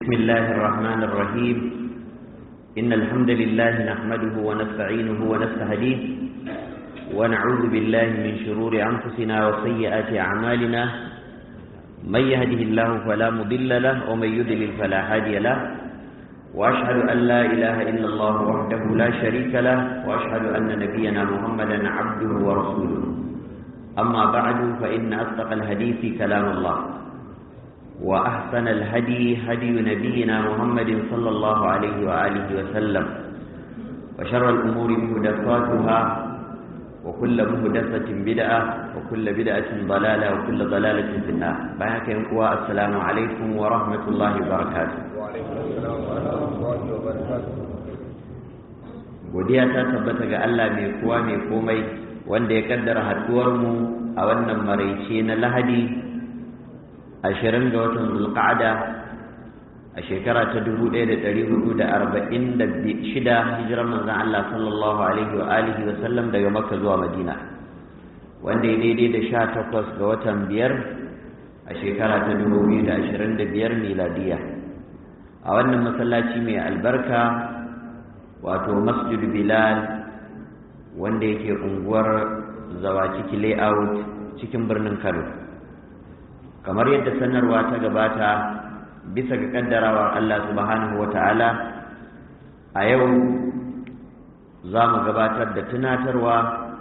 بسم الله الرحمن الرحيم إن الحمد لله نحمده ونستعينه ونستهديه ونعوذ بالله من شرور أنفسنا وسيئات أعمالنا من يهده الله فلا مضل له ومن يضلل فلا هادي له وأشهد أن لا إله إلا الله وحده لا شريك له وأشهد أن نبينا محمدا عبده ورسوله أما بعد فإن أصدق الحديث كلام الله وأحسن الهدي هدي نبينا محمد صلى الله عليه وآله وسلم وشر الأمور مهدفاتها وكل مهدفة بدعة وكل بدعة ضلالة وكل ضلالة في النار بحك ينقوى السلام عليكم ورحمة الله وبركاته وعليكم السلام ورحمة الله وبركاته godiya ta tabbata ga Allah mai kowa mai komai wanda ya kaddara haduwar mu a wannan maraice na Lahadi ashirin ga watan zulqa'ada a shekara ta dubu ɗaya da ɗari hudu da arba'in da shida hijirar manzan Allah sallallahu alaihi wa alihi wa sallam daga makka zuwa madina wanda ya daidai da sha takwas ga watan biyar a shekara ta dubu biyu da ashirin da biyar miladiya a wannan masallaci mai albarka wato masjid bilal wanda yake unguwar zawaciki layout cikin birnin kano kamar yadda sanarwa ta gabata bisa ga kaddarawar Allah subhanahu wa ta'ala a yau za mu gabatar da tunatarwa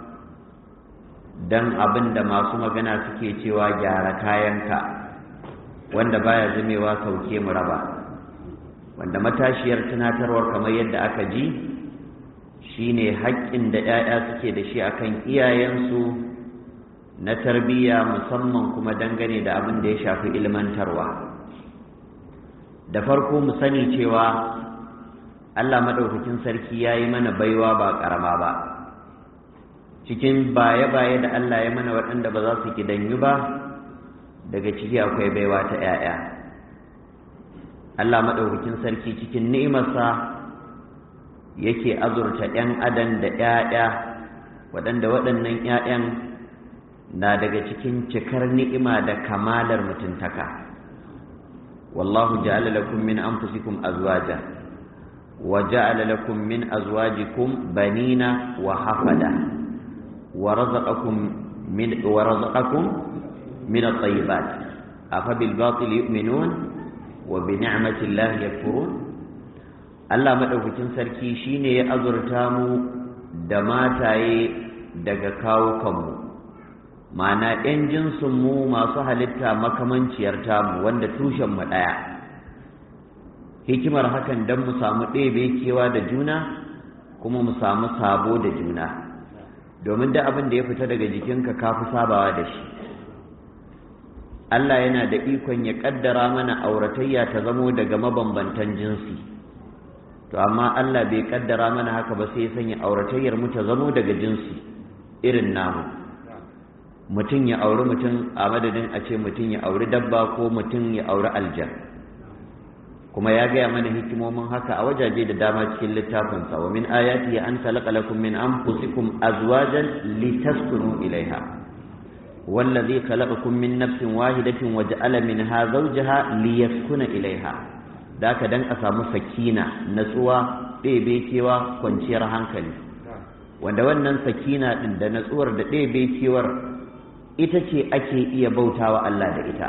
don abin da masu magana suke cewa gyara kayanka wanda baya zamewa sauke mu raba wanda matashiyar tunatarwar kamar yadda aka ji shine haƙƙin da 'ya'ya suke da shi akan iyayensu na tarbiyya musamman kuma dangane da abin da ya shafi ilmantarwa da farko mu sani cewa Allah maɗaukakin sarki ya yi mana baiwa ba ƙarama ba cikin baye-baye da Allah ya mana waɗanda ba za su kidanyu ba daga ciki akwai baiwa ta 'ya'ya Allah maɗaukakin sarki cikin ni'imarsa yake azurta 'yan adam da 'ya'ya waɗanda waɗannan 'ya'yan na daga cikin cikar ni'ima da kamalar mutuntaka wallahu ja'ala lakum min anfusikum azwaja wa ja'ala lakum min azwajikum banina wa hafada wa razaqakum min wa razaqakum min at-tayyibat afa bil batil yu'minun wa bi ni'mati llahi yakfurun Allah madaukakin sarki shine ya azurta mu da mataye daga kawo kanmu ma'ana 'yan jinsinmu masu halitta makamanciyar tamu wanda tushenmu ɗaya hikimar hakan don mu samu ɗebe kewa da juna kuma mu samu sabo da juna domin da abin da ya fita daga jikinka ka fi sabawa da shi Allah yana da ikon ya ƙaddara mana auratayya ta zamo daga mabambantan jinsi to amma Allah bai ƙaddara mana haka ba sai ya sanya auratayyar mu ta zamo daga jinsi irin namu mutum ya auri mutum a madadin a ce mutum ya auri dabba ko mutum ya auri aljan kuma ya gaya mana hikimomin haka a wajaje da dama cikin littafinsa wa min ayati an khalaqa lakum min anfusikum azwajan litaskunu ilaiha wallazi khalaqakum min nafsin wahidatin wa ja'ala minha zawjaha liyaskuna ilaiha da ka dan a samu sakina natsuwa ɗebe kewa kwanciyar hankali wanda wannan sakina ɗin da natsuwar da ɗebe kewar ita ce ake iya bautawa Allah da ita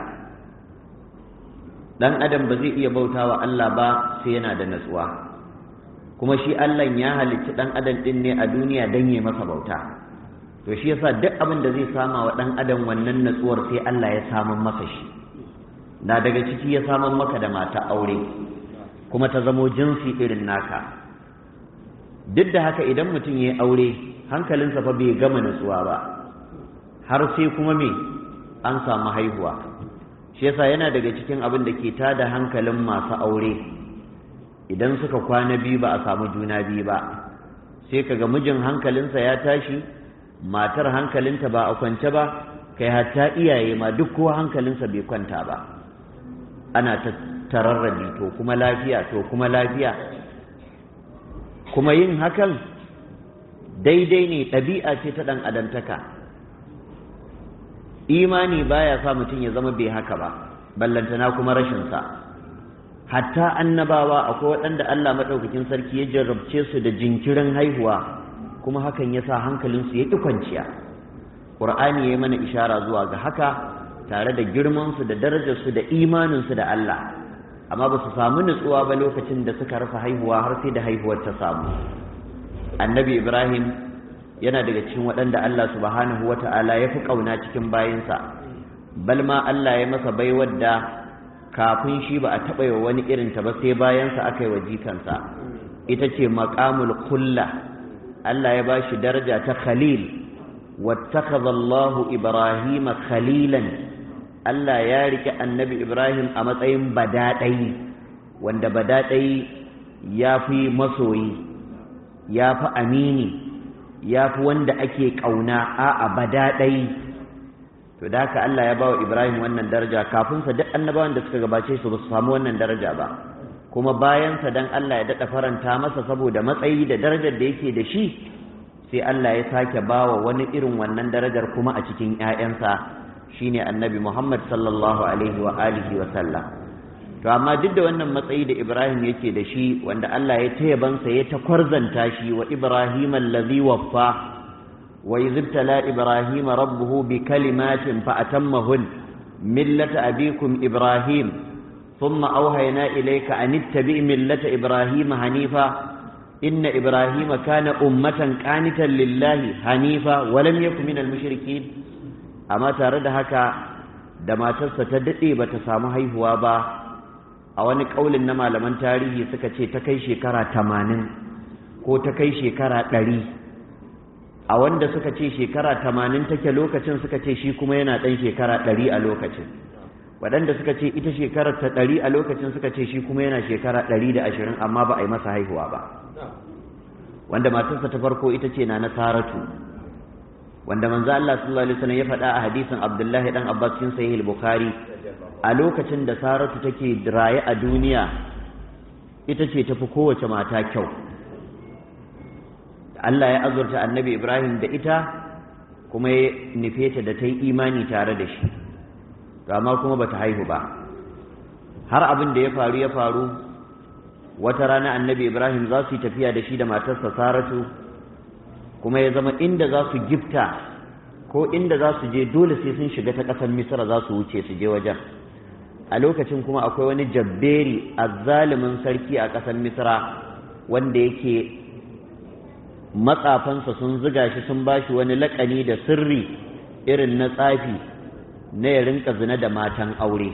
dan adam ba zai iya bautawa Allah ba sai yana da natsuwa kuma shi Allah ya halicci dan adam din ne a duniya dan yi masa bauta to shi yasa duk abin da zai sama wa dan adam wannan natsuwar sai Allah ya saman masa shi na daga ciki ya saman maka da mata aure kuma ta zamo jinsi irin naka duk da haka idan mutum ya yi aure hankalinsa fa bai gama natsuwa ba har sai kuma me an samu haihuwa shi yasa yana daga cikin abin da ke tada hankalin masu aure idan suka kwana biyu ba a samu juna biyu ba sai kaga mijin hankalinsa ya tashi matar hankalinta ba a kwance ba kai hatta iyaye ma duk kowa hankalinsa bai kwanta ba ana ta tararrabi to kuma lafiya to kuma lafiya kuma yin hakan daidai ne ɗabi'a ce ta ɗan adamtaka imani baya sa mutum ya zama bai haka ba ballantana kuma rashin sa hatta annabawa akwai waɗanda Allah maɗaukakin sarki ya jarrabce su da jinkirin haihuwa kuma hakan ya sa hankalinsu ya ƙi kwanciya ƙur'ani ya yi mana ishara zuwa ga haka tare da girmansu da darajarsu da imaninsu da Allah amma ba su samu nutsuwa ba lokacin da suka rasa haihuwa har sai da haihuwar ta samu annabi ibrahim yana daga cikin waɗanda Allah subhanahu wata'ala ya fi ƙauna cikin bayinsa bal ma Allah ya masa baiwar da kafin shi ba a taɓa yi wani irinta ba sai bayansa aka yi wa jikansa ita ce maƙamul kulla Allah ya ba shi daraja ta khalil wattakaza Allahu Ibrahim khalilan Allah ya rike annabi Ibrahim a matsayin badaɗai wanda badaɗai ya fi masoyi ya fi amini ya fi wanda ake ƙauna a badaɗai to da haka Allah ya ba wa Ibrahim wannan daraja kafin sa duk annabawan da suka gabace su ba su samu wannan daraja ba kuma bayan sa dan Allah ya dada faranta masa saboda matsayi da darajar da yake da shi sai Allah ya sake bawa wani irin wannan darajar kuma a cikin ƴaƴansa shine Annabi Muhammad sallallahu alaihi wa alihi wa sallam to amma duk da wannan matsayi da Ibrahim yake da shi wanda Allah ya taya bansa ya ta kwarzanta shi wa Ibrahim allazi waffa وإذ ابتلى إبراهيم ربه بكلمات فأتمهن ملة أبيكم إبراهيم ثم أوهينا إليك أن اتبع ملة إبراهيم حنيفا إن إبراهيم كان أمة قانتا لله حنيفا ولم يكن من المشركين أما ترد هكا دما تستدئي بتسامو هيهوا با a wani ƙaulin na malaman tarihi suka ce ta kai shekara tamanin ko ta kai shekara ɗari a wanda suka ce shekara tamanin take lokacin suka ce shi kuma yana ɗan shekara ɗari a lokacin waɗanda suka ce ita shekarar ta ɗari a lokacin suka ce shi kuma yana shekara ɗari da ashirin amma ba a yi masa haihuwa ba wanda matarsa ta farko ita ce na na saratu wanda manzo Allah sallallahu alaihi wasallam ya faɗa a hadisin Abdullahi dan Abbas cikin sahih al-Bukhari a lokacin da saratu take raye a duniya ita ce tafi kowace mata kyau Allah ya azurta annabi Ibrahim da ita kuma ya nufe ta da ta yi imani tare da shi amma kuma bata haihu ba har abin da ya faru ya faru wata rana annabi Ibrahim za su yi tafiya da shi da matarsa Saratu kuma ya zama inda za su gifta ko inda za su je dole sai sun shiga ta ƙasar Misra za su wuce su je wajen a lokacin kuma akwai wani jabberi azzalumin sarki a ƙasar Misra wanda yake matsafansa sun ziga shi sun ba shi wani laƙani da sirri irin na tsafi na ya rinka zina da matan aure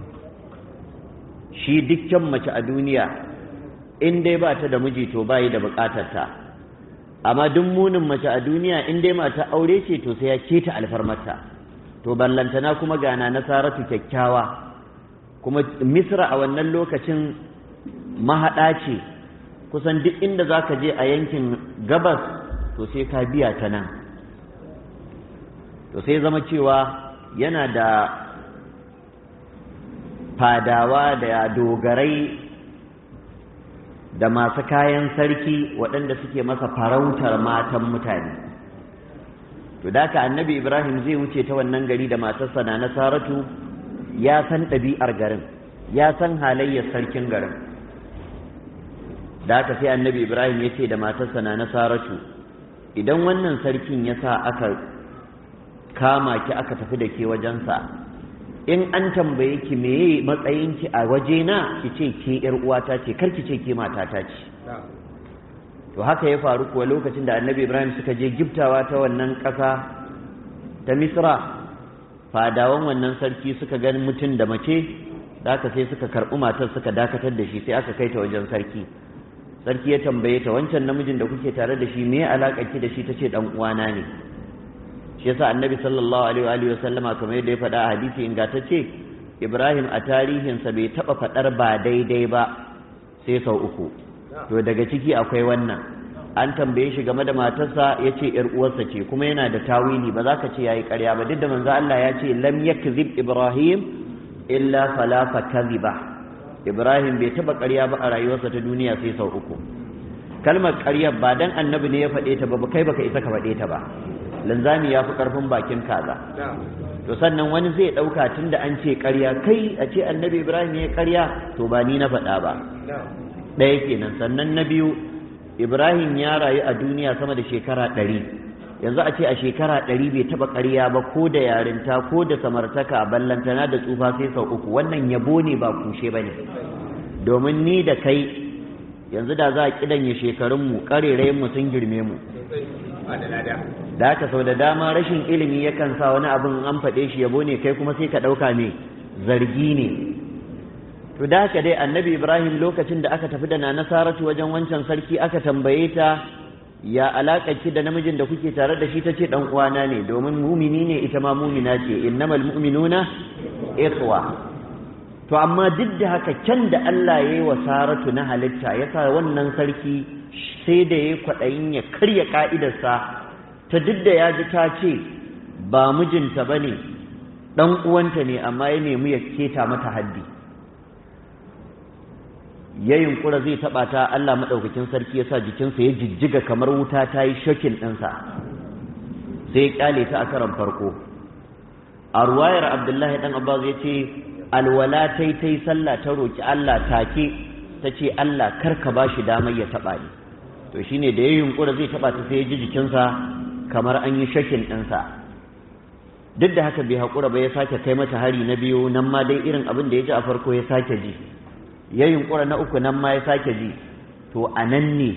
shi dukkan mace a duniya in dai ba ta da miji to bayi da buƙatarta amma duk munin mace a duniya in dai mata aure ce to sai ya keta alfarmarta to ballantana kuma gana nasaratu kyakkyawa kuma misra a wannan lokacin mahaɗa ce kusan duk inda za ka je a yankin gabas to sai ka biya ta nan to sai zama cewa yana da fadawa da dogarai da masu kayan sarki waɗanda suke masa farautar matan mutane to da annabi ibrahim zai wuce ta wannan gari da matarsa na nasaratu ya san ɗabi'ar garin ya san halayyar sarkin garin da aka sai annabi ibrahim ya ce da matarsa na nasaratu idan wannan sarkin ya sa aka kama ki aka tafi da ke wajensa in an tambaye ki meye matsayinki a wajena ki ce ke yar uwata ce kar ki ce ke matata ce to haka ya faru kuwa lokacin da annabi ibrahim suka je giftawa ta wannan ƙasa ta misra fadawan wannan sarki suka gani mutum da mace da aka sai suka karɓi matar suka dakatar da shi sai aka kai ta wajen sarki sarki ya tambaye ta wancan namijin da kuke tare da shi me alaƙa ki da shi tace dan uwana ne shi yasa annabi sallallahu alaihi wa sallama kamar yadda ya faɗa a hadisi ingantacce Ibrahim a tarihinsa bai taɓa faɗar ba daidai ba sai sau uku to daga ciki akwai wannan an tambaye shi game da matarsa ya ce ‘yar uwarsa ce kuma yana da tawili ba za ka ce ya yi ƙarya ba duk da manzo Allah ya ce lam yakzib Ibrahim illa falafa kaziba Ibrahim bai taɓa ƙarya ba a rayuwarsa ta duniya sai sau uku kalmar ƙarya ba dan annabi ne ya faɗe ta ba kai baka isa ka faɗe ta ba linzami ya fi ƙarfin bakin kaza to sannan wani zai ɗauka tun da an ce ƙarya kai a ce annabi ibrahim ya ƙarya to ba ni na faɗa ba ɗaya kenan sannan na biyu ibrahim ya rayu a duniya sama da shekara ɗari yanzu a ce a shekara ɗari bai taɓa ƙarya ba ko da yarinta ko da samartaka ballantana da tsufa sai sau uku wannan yabo ne ba kushe ba ne domin ni da kai yanzu da za a kidanye shekarunmu ƙarerayenmu sun girme mu da haka sau da dama rashin ilimi yakan sa wani abin an faɗe shi yabo ne kai kuma sai ka ɗauka ne zargi ne to da haka dai annabi ibrahim lokacin da aka tafi da na nasaratu wajen wancan sarki aka tambaye ta ya alaƙa ki da namijin da kuke tare da shi ta ce ɗan uwana ne domin mumini ne ita ma mumina ce innamal mu'minuna ikhwa to amma duk da haka can da Allah ya yi wa Saratu na halitta ya sa wannan sarki sai da ya kwaɗayin ya karya ƙa'idarsa ta duk da ya ji ta ce ba mijinta ba ne ɗan uwanta ne amma ya nemi ya keta mata haddi ya yunkura zai taɓa ta Allah maɗaukakin sarki ya sa jikinsa ya jijjiga kamar wuta ta yi shokin ɗinsa sai ya ƙyale ta a karon farko a ruwayar abdullahi ɗan abbas ya ce alwala ta yi ta yi sallah ta roƙi Allah take ta ce Allah kar ka ba shi damar ya taɓa ni to shine da ya yunkura zai taɓa ta sai ya ji jikinsa kamar an yi shakin ɗinsa duk da haka bai haƙura ba ya sake kai mata hari na biyu nan ma dai irin abin da ya ji a farko ya sake ji ya yunkura na uku nan ma ya sake ji to a nan ne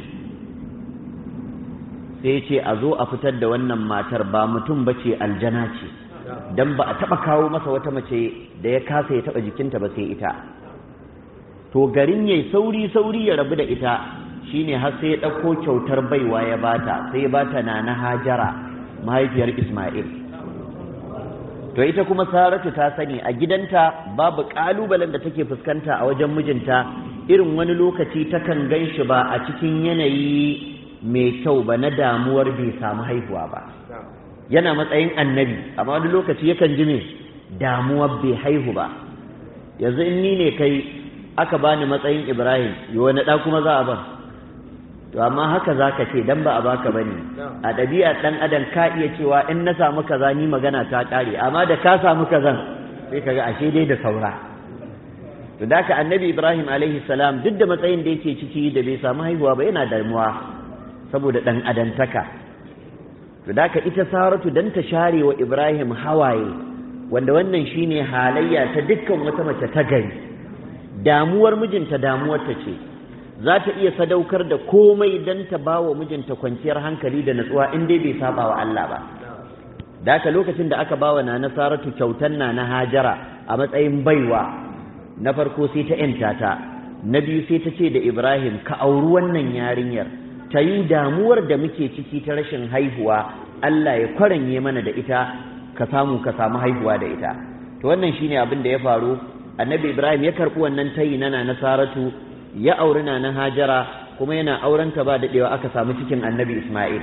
sai ce a zo a fitar da wannan matar ba mutum ba ce aljana ce dan ba a taba kawo masa wata mace da ya kasa ya taba jikinta ba sai ita to garin yayi sauri sauri ya rabu da ita shine har sai ya dauko kyautar baiwa ya bata sai ya bata nana Hajara mahaifiyar Isma'il to ita kuma Saratu ta sani a gidanta babu kalubalen da take fuskanta a wajen mijinta irin wani lokaci takan ganshi ba a cikin yanayi mai kyau ba na damuwar bai samu haihuwa ba yana matsayin annabi amma wani lokaci yakan ji me damuwar bai haihu ba yanzu in ni ne kai aka bani matsayin ibrahim yi wani ɗa kuma za a ban to amma haka za ka ce dan ba a baka ba ne a ɗabi'a ɗan adam ka iya cewa in na samu kaza ni magana ta ƙare amma da ka samu kazan sai ka ga ashe dai da saura to da ka annabi ibrahim alaihi salam duk da matsayin da yake ciki da bai samu haihuwa ba yana damuwa saboda ɗan adantaka to da ka ita saratu dan ta share wa ibrahim hawaye wanda wannan shine halayya ta dukkan wata mace ta gari damuwar mijinta damuwar ta ce za ta iya sadaukar da komai dan ta ba wa mijinta kwanciyar hankali da natsuwa in dai bai saba wa Allah ba da ka lokacin da aka bawa na saratu kyautan na na hajara a matsayin baiwa na farko sai ta yanta ta na biyu sai ta ce da ibrahim ka auri wannan yarinyar ta yi damuwar da muke ciki ta rashin haihuwa Allah ya kwaranye mana da ita ka samu ka samu haihuwa da ita to wannan shine abin da ya faru annabi ibrahim ya karɓi wannan tayi na nasaratu ya auri na na hajara kuma yana aurenta ba daɗewa aka samu cikin annabi isma'il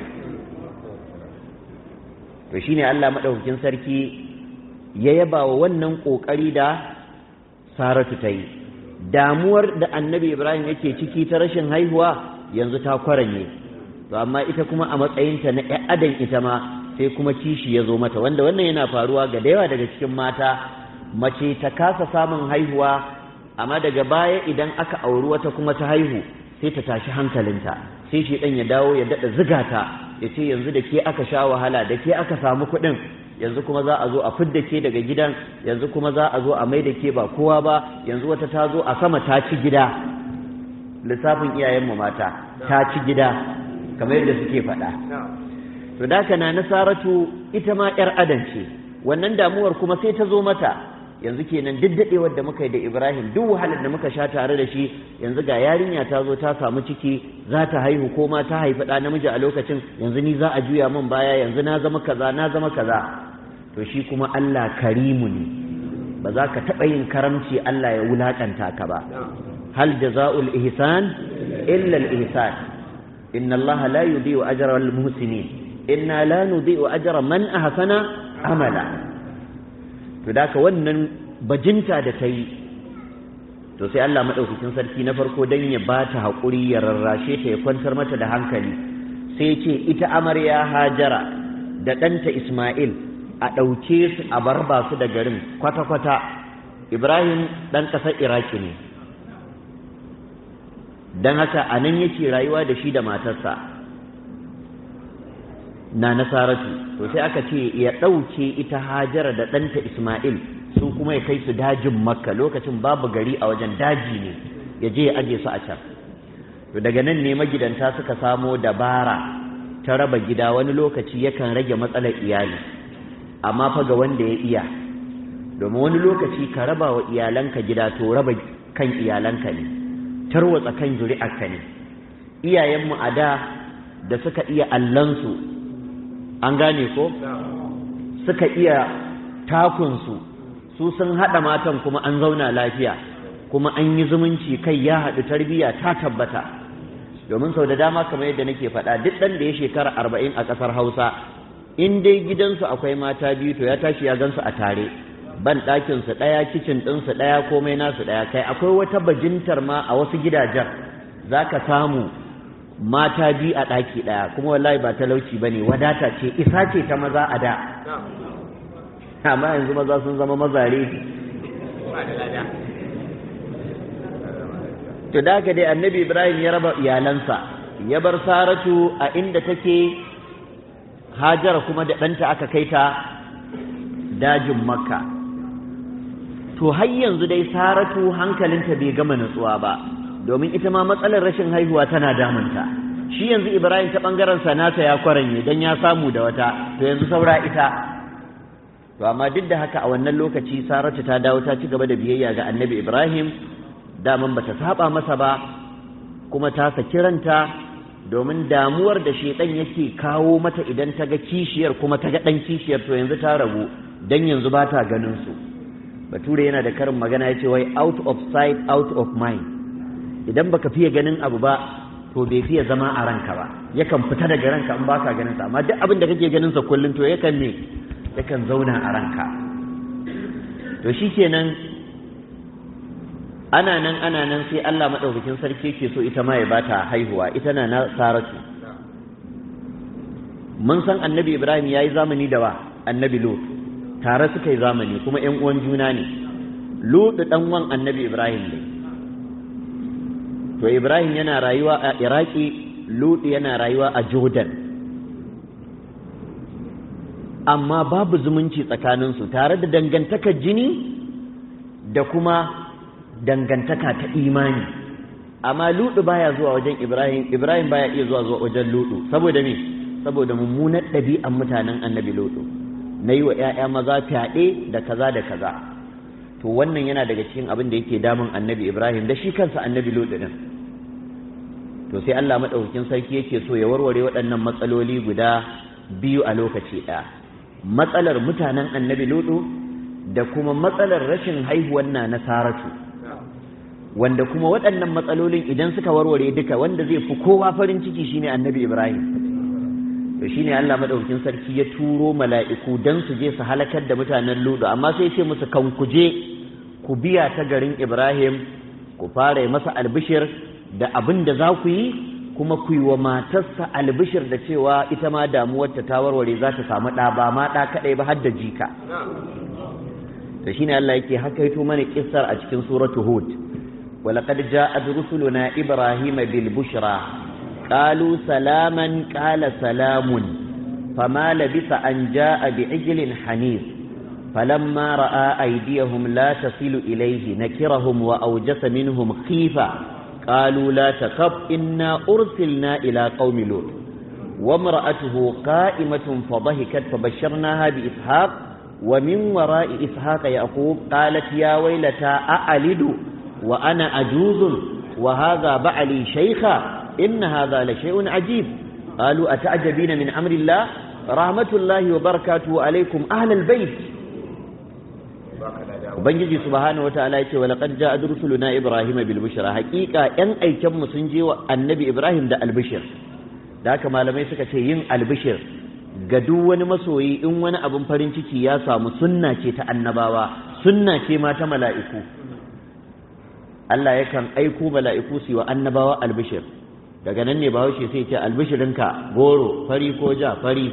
to shine Allah madaukakin sarki ya yaba wa wannan kokari da saratu ta yi damuwar da annabi ibrahim yake ciki ta rashin haihuwa yanzu ta kwaranye to amma ita kuma a matsayinta na ƴan adam ita ma sai kuma kishi ya zo mata wanda wannan yana faruwa ga da yawa daga cikin mata mace ta kasa samun haihuwa amma daga baya idan aka auri wata kuma ta haihu sai ta tashi hankalinta sai shi ɗan ya dawo ya daɗa ziga ta ya ce yanzu da ke aka sha wahala da ke aka samu kuɗin yanzu kuma za a zo a fidda ke daga gidan yanzu kuma za a zo a mai da ke ba kowa ba yanzu wata ta zo a sama ta ci gida lissafin iyayenmu mata ta ci gida kamar yadda suke faɗa to da haka na nasaratu ita ma yar adam ce wannan damuwar kuma sai ta zo mata yanzu kenan duk daɗewar da muka yi da ibrahim duk wahalar da muka sha tare da shi yanzu ga yarinya ta zo ta samu ciki za ta haihu ko ma ta haifi ɗa namiji a lokacin yanzu ni za a juya min baya yanzu na zama kaza na zama kaza to shi kuma allah karimu ne ba za ka taɓa yin karamci allah ya wulaƙanta ka ba hal jaza'ul ihsan illa al ihsan inna allaha la yudhi'u ajra al muhsinin inna la nudhi'u ajra man ahsana amala to da wannan bajinta da ta yi to sai Allah madaukakin sarki na farko dan ya ba ta haƙuri ya rarrashe ta ya kwantar mata da hankali sai ce ita amarya hajara da ɗanta Ismail a ɗauke su a barba su da garin kwata-kwata Ibrahim ɗan ƙasar Iraki ne don haka a nan yake rayuwa da shi da matarsa na nasaratu to sai aka ce ya ɗauke ita hajara da ɗanta Ismail su kuma ya kai su dajin makka lokacin babu gari a wajen daji ne ya je ya aje su a can to daga nan ne magidanta suka samo dabara ta raba gida wani lokaci yakan rage matsalar iyali amma fa ga wanda ya iya domin wani lokaci ka raba wa iyalanka gida to raba kan iyalanka ne tarwatsa kan zuri'arka ne iyayenmu a da da suka iya allansu an gane ko suka iya takunsu su sun haɗa matan kuma an zauna lafiya kuma an yi zumunci kai ya haɗu tarbiyya ta tabbata domin sau da dama kamar yadda nake faɗa duk ɗan da ya shekara arba'in a ƙasar hausa in dai gidansu akwai mata biyu to ya tashi ya gansu a tare ban ɗakinsu ɗaya kicin ɗinsu ɗaya komai nasu ɗaya kai akwai wata bajintar ma a wasu gidajen za ka samu mata biyu a ɗaki ɗaya kuma wallahi ba talauci ba ne wadata ce isa ce ta maza a da amma yanzu maza sun zama mazare to da haka dai annabi ibrahim ya raba iyalansa ya bar saratu a inda take hajara kuma da ɗanta aka kai ta dajin makka to har yanzu dai saratu hankalinta bai gama nutsuwa ba domin ita ma matsalar rashin haihuwa tana damunta shi yanzu ibrahim ta ɓangaren nasa ya kwaranye don ya samu da wata to yanzu saura ita to amma duk da haka a wannan lokaci saratu ta dawo ta ci gaba da biyayya ga annabi ibrahim daman bata saba masa ba kuma ta saki ranta domin damuwar da shedan yake kawo mata idan ta ga kishiyar kuma ta ga dan kishiyar to yanzu ta ragu dan yanzu ba ta ganin su bature yana da karin magana yace wai out of sight out of mind idan baka fiye ganin abu ba to bai fiye zama a ranka ba yakan fita daga ranka in baka ganin sa amma duk abin da kake ganin sa kullun to yakan ne yakan zauna a ranka to shikenan ana nan ana nan sai Allah maɗaukakin sarki ke so ita ma ya bata haihuwa ita na saratu mun san annabi ibrahim ya yi zamani da wa annabi lut tare suka yi zamani kuma ‘yan uwan juna ne lut ɗan wan annabi ibrahim ne to ibrahim yana rayuwa a iraki lut yana rayuwa a jordan amma babu zumunci tsakaninsu tare da dangantakar jini da kuma dangantaka ta imani amma ludu baya zuwa wajen ibrahim ibrahim baya iya zuwa zuwa wajen ludu saboda me saboda mummunar ɗabi'an mutanen annabi ludu na yi wa 'ya'ya maza fyaɗe da kaza da kaza to wannan yana daga cikin abin da yake damun annabi ibrahim da shi kansa annabi ludu din to sai allah maɗaukakin sarki yake so ya warware waɗannan matsaloli guda biyu a lokaci ɗaya matsalar mutanen annabi ludu da kuma matsalar rashin haihuwar na nasaratu wanda kuma waɗannan matsalolin idan suka warware duka wanda zai fi kowa farin ciki shine annabi Ibrahim to shine Allah madaukakin sarki ya turo mala'iku dan su je su halakar da mutanen Ludu amma sai ce musu kan ku je ku biya ta garin Ibrahim ku fara masa albishir da abin da za ku yi kuma ku yi wa matarsa albishir da cewa ita ma damuwarta ta warware za ta samu ɗa ba ma ɗa kaɗai ba har da jika to shine Allah yake hakaito mana kissar a cikin suratu Hud ولقد جاءت رسلنا إبراهيم بالبشرى قالوا سلاما قال سلام فما لبث أن جاء بعجل حنيف فلما رأى أيديهم لا تصل إليه نكرهم وأوجس منهم خيفة قالوا لا تخف إنا أرسلنا إلى قوم لوط وامرأته قائمة فضحكت فبشرناها بإسحاق ومن وراء إسحاق يعقوب قالت يا ويلتى أألد وأنا أجوز وهذا بعلي شيخا إن هذا لشيء عجيب قالوا أتعجبين من أمر الله رحمة الله وبركاته عليكم أهل البيت Ubangiji subhanahu wataala yace wa laqad ja'a rusuluna Ibrahim bil bushra haqiqa yan aiken mu sun je wa annabi Ibrahim da albishir da haka malamai suka ce yin albishir ga duk wani masoyi in wani abin farin ciki ya samu sunna ce ta annabawa sunna ce ma ta mala'iku Allah yakan aiko mala'iku su wa annabawa albishir daga nan ne bahaushe sai ce albishirinka goro fari ko ja fari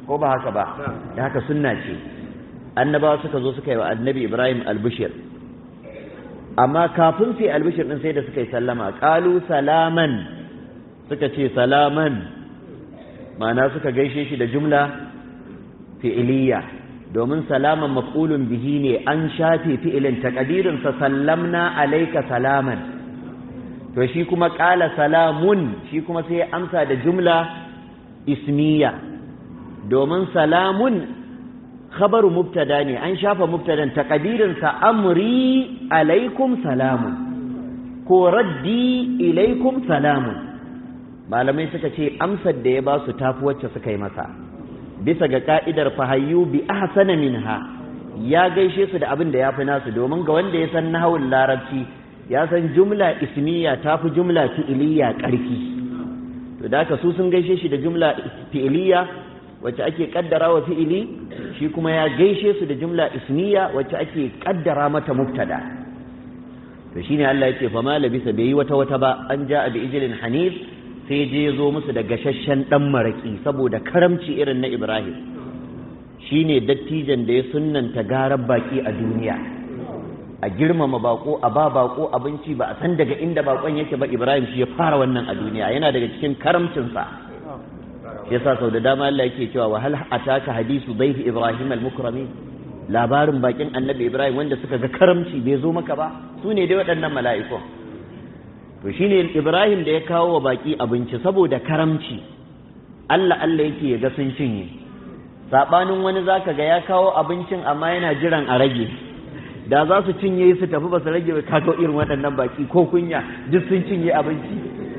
ko ba haka ba da haka sunna ce annabawa suka zo suka yi wa annabi ibrahim albishir amma kafin su yi albishir din sai da suka yi sallama qalu salaman suka ce salaman ma'ana suka gaishe shi da jumla fi'iliya domin salaman maf'ulun bihi ne an shafe fi'ilin taqdirin sa sallamna alayka salaman to shi kuma qala salamun shi kuma sai ya amsa da jumla ismiya domin salamun khabaru mubtada ne an shafa mubtadan taqdirin sa amri alaikum salamun ko raddi ilaikum salamun malamai suka ce amsar da ya ba su tafi wacce suka yi masa bisa ga ka'idar fahayyu bi ahsana minha ya gaishe su da abin da ya fi nasu domin ga wanda ya san nahawul larabci ya san jumla ismiya tafi jumla fi'iliya ƙarfi to da haka su sun gaishe shi da jumla fi'iliya wacce ake kaddara wa fi'ili shi kuma ya gaishe su da jumla ismiya wacce ake kaddara mata mubtada to shine Allah yake fa ma labisa bai yi wata wata ba an ja'a bi ijlin hanif sai je zo musu da gashashen dan maraki saboda karamci irin na Ibrahim shine dattijan da ya sunnanta garar baki a duniya a girmama bako a ba bako abinci ba a san daga inda bakon yake ba Ibrahim shi ya fara wannan a duniya yana daga cikin karamcinsa shi yasa sau da dama Allah yake cewa wa hal ataka hadisu dayfi Ibrahim al-mukramin labarin bakin annabi Ibrahim wanda suka ga karamci bai zo maka ba su ne dai waɗannan mala'ikun to shine Ibrahim da ya kawo wa baki abinci saboda karamci Allah Allah yake ya ga sun cinye sabanin wani zaka ga ya kawo abincin amma yana jiran a rage da za su cinye su tafi ba su rage ba kaga irin waɗannan baki ko kunya duk sun cinye abinci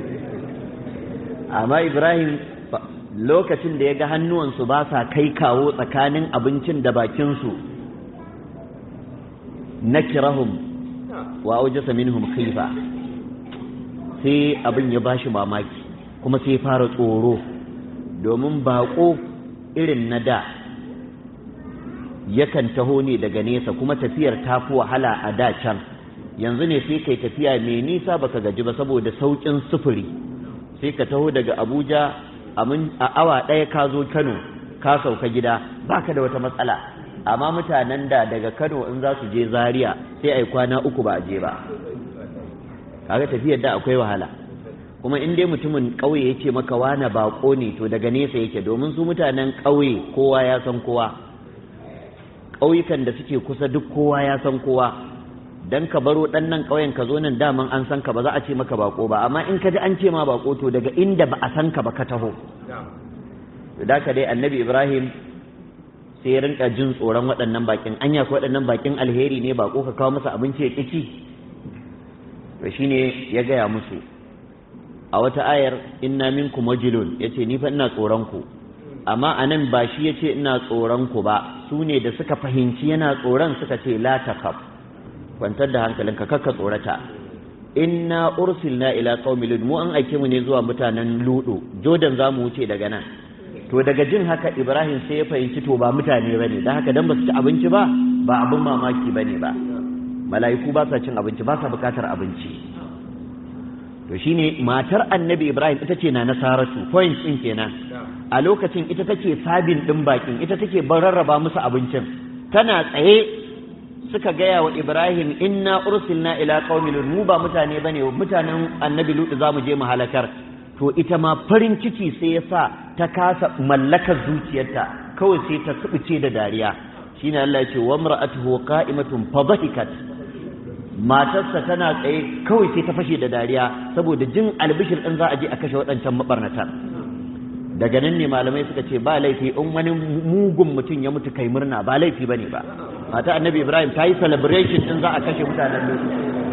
amma Ibrahim lokacin da ya ga hannuwansu ba sa kai kawo tsakanin abincin da bakinsu na kirahum wa aujasa minhum khifa sai abin ya bashi mamaki kuma sai fara tsoro domin bako irin na da yakan taho ne daga nesa kuma tafiyar ta fi wahala a da can yanzu ne sai kai tafiya mai nisa baka gaji ba saboda sauƙin sufuri sai ka taho daga abuja a awa ɗaya ka zo kano ka sauka gida baka da wata matsala amma mutanen da daga kano in za su je zaria sai a yi kwana uku ba a je ba kaga tafiyar da akwai wahala kuma in dai mutumin ƙauye ya ce maka wane baƙo ne to daga nesa yake domin su mutanen ƙauye kowa ya san kowa ƙauyukan da suke kusa duk kowa ya san kowa dan ka baro ɗan nan ƙauyen ka zo nan daman an san ka ba za a ce maka bako ba amma in ka ji an ce ma bako to daga inda ba a san ka ba ka taho da ka dai annabi ibrahim sai ya rinka jin tsoron waɗannan bakin anya ko waɗannan bakin alheri ne bako ka kawo masa abinci ya ƙici to shine ya gaya musu a wata ayar inna minkum wajilun yace ni fa ina tsoron ku amma anan ba shi yace ina tsoron ku ba su ne da suka fahimci yana tsoron suka ce la takaf kwantar da hankalinka kakka tsorata inna ursilna ila qaumi lud mu an aike mu ne zuwa mutanen ludu jodan zamu wuce daga nan to daga jin haka ibrahim sai ya fahimci to ba mutane bane dan haka dan ba su ci abinci ba ba abin mamaki bane ba mala'iku ba sa cin abinci ba sa bukatar abinci to shine matar annabi ibrahim ita ce na nasaratu point din kenan a lokacin ita take sabin din bakin ita take rarraba musu abincin tana tsaye suka gaya wa Ibrahim inna ursilna ila qaumi lut mu ba mutane bane mutanen annabi lut zamu je mu halakar to ita ma farin ciki sai ya sa ta kasa mallakar zuciyarta kawai sai ta subuce da dariya shine Allah ya ce wa mar'atuhu qa'imatun fadhahikat matarsa tana tsaye kawai sai ta fashe da dariya saboda jin albishir din za a je a kashe waɗancan mabarnatan daga nan ne malamai suka ce ba laifi in wani mugun mutum ya mutu kai murna ba laifi bane ba mata annabi ibrahim ta yi celebration din za a kashe mutanen lutu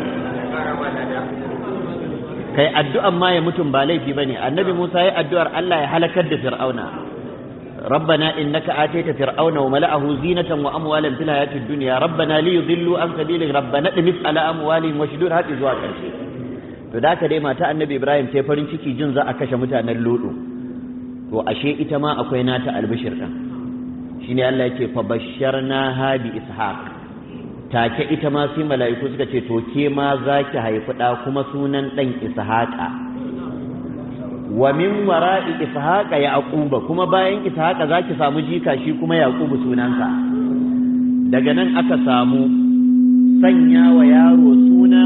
kai addu'an ma ya mutum ba laifi bane annabi musa ya addu'ar allah ya halakar da fir'auna ربنا إنك آتيت فرعون وملأه زينة وأموالا في الحياة الدنيا ربنا ليضلوا عن سبيلك ربنا اطمس على أموالهم واشدود هذه زوا كرشي to da ka dai mata annabi ibrahim sai farin ciki jin za a kashe mutanen ludu to ashe ita ma akwai nata albishir din shine Allah yake fa basharna ha bi ishaq take ita ma sai mala'iku suka ce to ke ma zaki haifi da kuma sunan dan ishaqa wa min wara'i ishaqa yaquba kuma bayan ishaqa zaki samu jika shi kuma yaqubu sunansa daga nan aka samu sanya wa yaro suna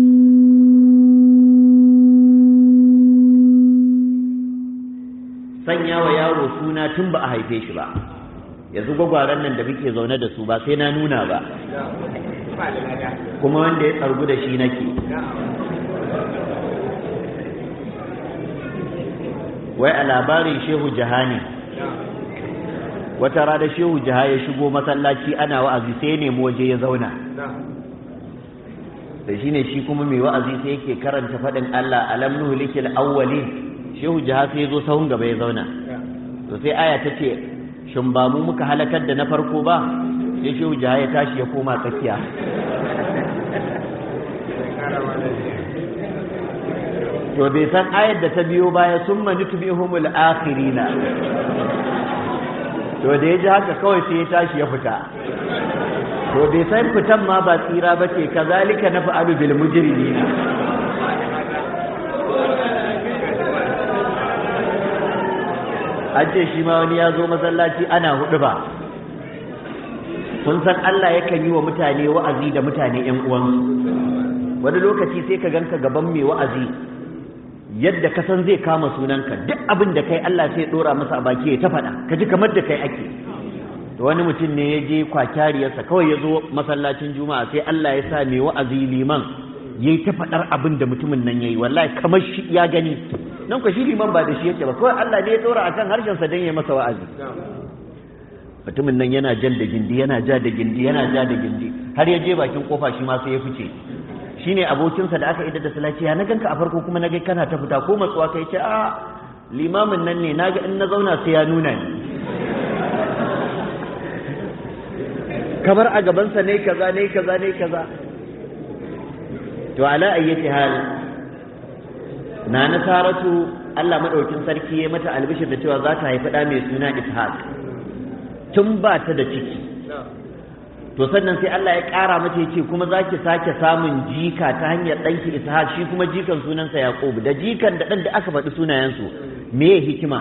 sanya wa yaro suna tun ba a haife shi ba yanzu gwagwaran nan da muke zaune da su ba sai na nuna ba kuma wanda ya tsargu da shi nake wai a labarin shehu jahani wata rana shehu jaha ya shigo masallaci ana wa'azi sai ya nemi waje ya zauna da shine shi kuma mai wa'azi sai yake karanta faɗin Allah alam nuhlikil awwalin shehu jaha sai ya zo sahun gaba ya zauna to sai aya ta ce shin ba mu muka halakar da na farko ba sai shehu jaha ya tashi ya koma tsakiya to bai san ayar da ta biyo baya sun mani tubihumul akhirina to da ya ji haka kawai sai ya tashi ya fita to bai san fitan ma ba tsira ba ce kazalika na fa'alu bil mujrimina an ce shi ma wani ya zo masallaci ana hudu ba kun san Allah yakan yi wa mutane wa'azi da mutane ƴan uwansu wani lokaci sai ka ganka gaban mai wa'azi yadda ka san zai kama sunanka duk abin da kai Allah sai dora masa a baki ya ta faɗa ka ji kamar da kai ake to wani mutum ne ya je kwakyariyarsa kawai ya zo masallacin juma'a sai Allah ya sa mai wa'azi liman yayi ta faɗar abin da mutumin nan yayi wallahi kamar shi ya gani nan ko shi liman ba da shi yake ba kawai Allah ne ya dora akan harshen sa dan ya masa wa'azi mutumin nan yana jan da gindi yana ja da gindi yana ja da gindi har ya je bakin kofa shi ma sai ya fice shine abokinsa da aka idar da salati ya na ganka a farko kuma na ga kana ta fita ko matsuwa kai ce a limamin nan ne naga in na zauna sai ya nuna ni kamar a gabansa ne kaza ne kaza ne kaza to ala ayyati hal na nasaratu Allah madaukin sarki ya mata albishir da cewa za ta haifi da mai suna Ishaq tun ba ta da ciki to sannan sai Allah ya ƙara mata ya ce kuma za ki sake samun jika ta hanyar ɗanki ishaq shi kuma jikan sunansa yaqub da jikan da ɗan da aka faɗi sunayensu me hikima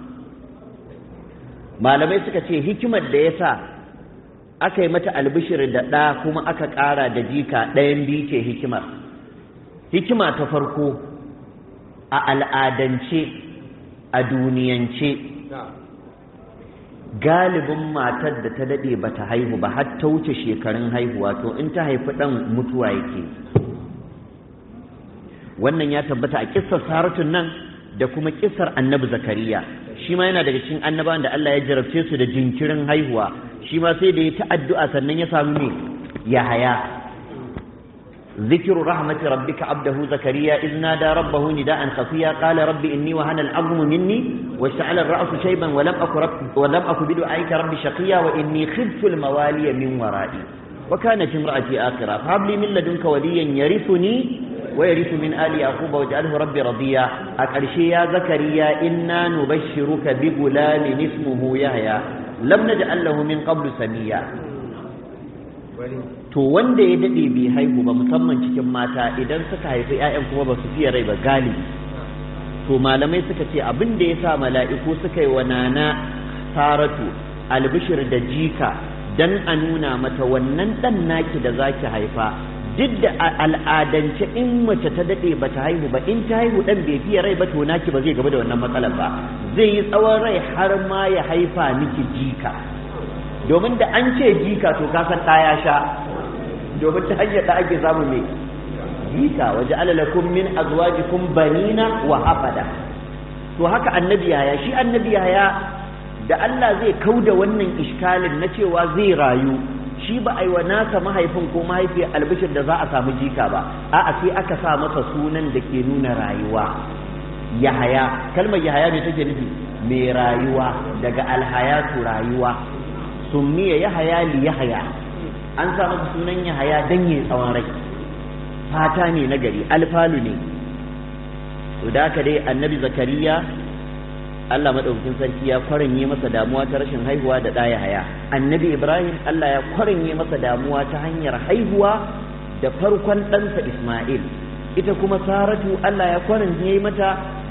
malamai suka ce hikimar da ya sa aka yi mata albishir da ɗa kuma aka ƙara da jika ɗayan biyu ce hikimar hikima ta farko a al'adance a duniyance galibin matar da ta daɗe ba ta haihu ba har ta wuce shekarun haihuwa to in ta haifi ɗan mutuwa yake wannan ya tabbata a kissar saratun nan da kuma kissar annabi zakariya shi ma yana daga cikin annabawan da Allah ya jarabce su da jinkirin haihuwa shi ma sai da ya ta addu'a sannan ya samu me ya haya ذكر رحمة ربك عبده زكريا إذ نادى ربه نداء خفيا قال رب إني وهن العظم مني واشتعل الرأس شيبا ولم أك رب ولم أك بدعائك رب شقيا وإني خفت الموالي من ورائي وكانت امرأتي آخرة فهب لي من لدنك وليا يرثني ويرث من آل يعقوب واجعله ربي رضيا أكرشي يا زكريا إنا نبشرك بغلام اسمه يحيى لم نجعل له من قبل سميا to wanda ya dade bai haihu ba musamman cikin mata idan suka haifi ƴaƴan kuma ba su fiye rai ba galibi to malamai suka ce abin da ya sa mala'iku suka yi wa nana saratu albishir da jika dan a nuna mata wannan dan naki da zaki haifa duk da al'adance in mace ta dade ba ta haihu ba in ta haihu dan bai fiye rai ba to naki ba zai gaba da wannan matsalar ba zai yi tsawon rai har ma ya haifa miki jika domin da an ce jika to ka san ɗaya sha domin ta hanyar da ake samu mai jika waje alalakun min azwajikum banina wa hafada to haka annabi yaya shi annabi yaya da Allah zai kauda wannan iskalin na cewa zai rayu shi ba a yi wa nasa mahaifin ko mahaifiyar albishir da za a samu jika ba a'a sai aka sa masa sunan da ke nuna rayuwa yahaya kalmar yahaya ne take nufi mai rayuwa daga alhayatu rayuwa summiya yahaya li yahaya an sa masa sunan yahaya dan yayi tsawon rai fata ne na gari alfalu ne to da haka dai annabi zakariya Allah madaukakin sarki ya kwaranye masa damuwa ta rashin haihuwa da ɗaya haya annabi ibrahim Allah ya kwaranye masa damuwa ta hanyar haihuwa da farkon ɗansa isma'il ita kuma saratu Allah ya kwaranye mata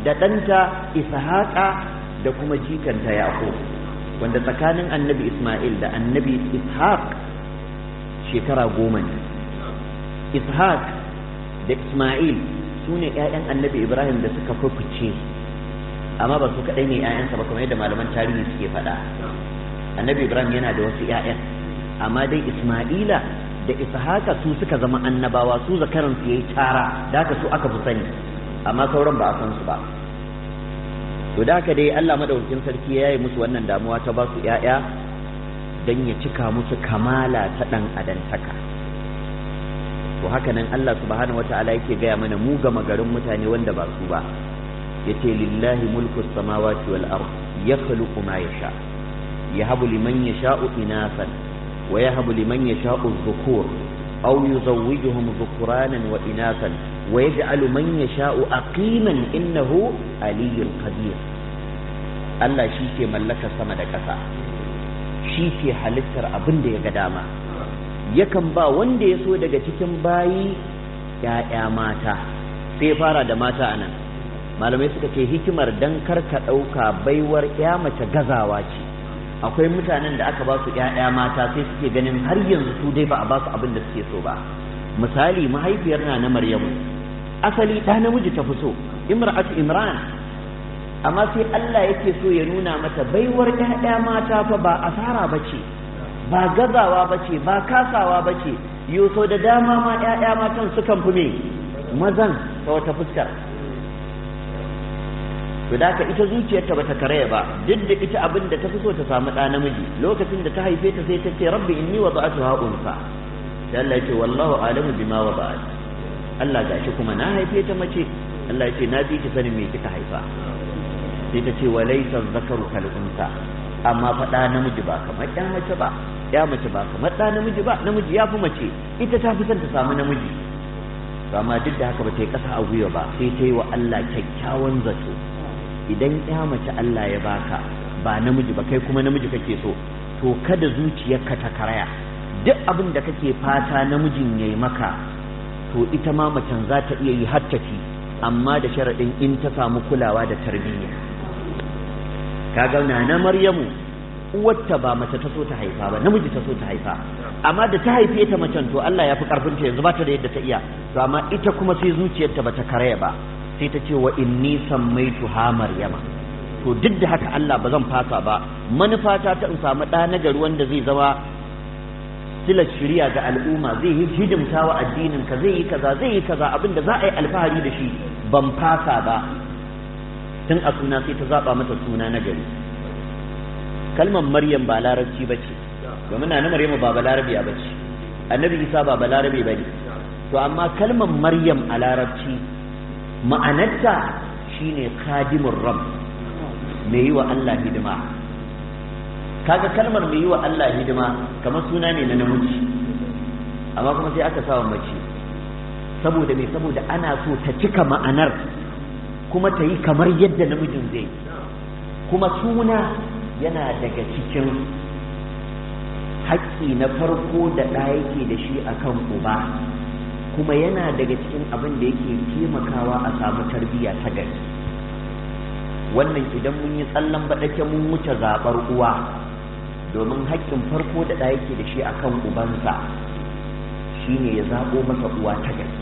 da ɗanta ishaqa da kuma jikanta yaqub wanda tsakanin annabi isma'il da annabi ishaq shekara goma ne ishaq da isma'il su ne 'ya'yan annabi ibrahim da suka fifice amma ba su kaɗai ne 'ya'yansa ba kamar yadda malaman tarihi suke faɗa annabi ibrahim yana da wasu 'ya'yan amma dai isma'ila da ishaqa su suka zama annabawa su zakaran su yayi tara da haka su aka fi sani amma sauran ba a san su ba to da haka dai Allah madaukakin sarki ya yi musu wannan damuwa ta ba su 'ya'ya dan ya cika musu kamala ta dan adantaka to haka nan Allah subhanahu wata'ala yake gaya mana mu ga magarin mutane wanda ba su ba yace lillahi mulku samawati wal ard yakhluqu ma yasha yahabu liman yasha'u inasan wa yahabu liman yasha'u dhukur aw yuzawwijuhum dhukuranan wa inasan wa yaj'alu man yasha'u aqiman innahu aliyyul qadir Allah shi ke mallakar sama da ƙasa shi ke halittar abin da ya ga dama yakan ba wanda ya so daga cikin bayi ‘ya'ya mata sai fara da mata a nan malamai suka ce hikimar dan karka ɗauka baiwar ‘ya mace gazawa ce akwai mutanen da aka ba su ‘ya'ya mata sai suke ganin har yanzu su dai ba a ba su abin da suke so ba misali mahaifiyar na na maryamu asali ɗa namiji ta fi so imra'atu imran amma sai Allah yake so ya nuna mata baiwar ‘ya'ya mata fa ba asara ba ce ba gazawa ba ce ba kasawa ba ce so da dama ma 'ya'ya matan sukan fi me mazan ta wata fuskar to da ka ita zuciyarta bata karaya ba duk da ita abin da ta fi so ta samu ɗa namiji lokacin da ta haife ta sai ta ce rabbi inni wada'atuha unsa sai Allah ya ce wallahu alamu bima wada'at Allah gashi kuma na haife ta mace Allah ya ce na fi ki sanin me kika haifa sai ta ce walaysa zakaru kal unsa amma fa ɗa namiji ba kamar ɗan mace ba ya mace ba kamar ɗa namiji ba namiji ya fi mace ita ta fi son ta samu namiji to amma duk da haka ba ta yi ƙasa a gwiwa ba sai ta yi wa Allah kyakkyawan zato idan ya mace Allah ya baka ba namiji ba kai kuma namiji kake so to kada zuciyarka ta karaya duk abin da kake fata namijin ya yi maka to ita ma macen za ta iya yi hattafi amma da sharaɗin in ta samu kulawa da tarbiyya kaga na maryamu uwarta ba mace ta so ta haifa ba namiji ta so ta haifa amma da ta haife ta macen to Allah ya fi karfin ta yanzu ba ta da yadda ta iya to amma ita kuma sai zuciyarta bata karaya ba sai ta ce wa inni sammaitu ha maryama to duk da haka Allah ba zan fasa ba manufata ta in samu ɗa na gari wanda zai zama silar shirya ga al'umma zai yi hidimta wa addinin ka zai yi kaza zai yi kaza abin da za a yi alfahari da shi ban fasa ba tun a suna sai ta zaba mata suna na gari kalmar maryam ba larabci ba ce domin na maryam ba balarabe ba ce annabi isa ba balarabe ba ne to amma kalmar maryam a larabci ma'anarta shine khadimur rabb mai yi wa Allah hidima kaga kalmar mai yi wa Allah hidima kamar suna ne na namiji amma kuma sai aka sawa mace saboda me saboda ana so ta cika ma'anar kuma ta yi kamar yadda namijin zai kuma suna yana daga cikin haƙƙi na farko da ɗa yake da shi akan uba kuma yana daga cikin abin da yake taimakawa a samu tarbiyya ta gari wannan idan mun yi tsallan baɗake mun wuce zaɓar uwa domin haƙƙin farko da ɗa yake da shi akan ubansa shine ya zaɓo masa uwa ta gari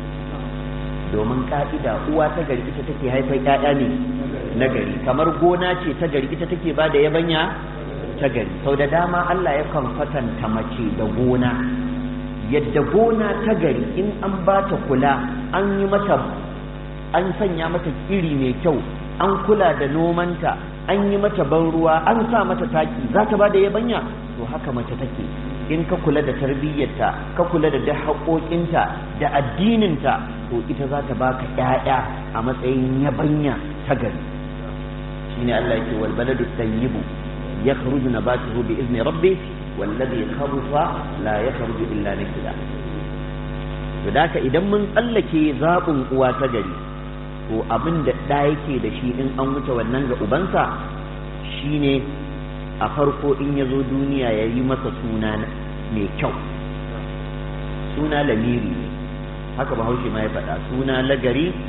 domin ƙa'ida uwa ta gari ita take haifar ƴaƴa ne na gari kamar gona ce ta gari ita take ba da yabanya ta gari sau da dama Allah yakan kwatanta mace da gona yadda gona ta gari in an ba ta kula an yi mata an sanya mata iri mai kyau an kula da nomanta an yi mata ban ruwa an sa mata taki za ta ba da yabanya to haka mace take in ka kula da tarbiyyarta ka kula da duk haƙoƙinta da addininta to ita za ta baka ƴaƴa a matsayin yabanya ta gari shine Allah yake wal baladu tayyibu yakhruju nabatuhu bi izni rabbih والذي خبث لا يخرج إلا نكدا فذاك idan mun tsallake zaɓin uwa ta gari to abin da ɗa yake da shi in an wuce wannan ga ubansa shine a farko in ya zo duniya ya yi masa suna mai kyau suna lamiri ne haka bahaushe ma ya faɗa suna lagari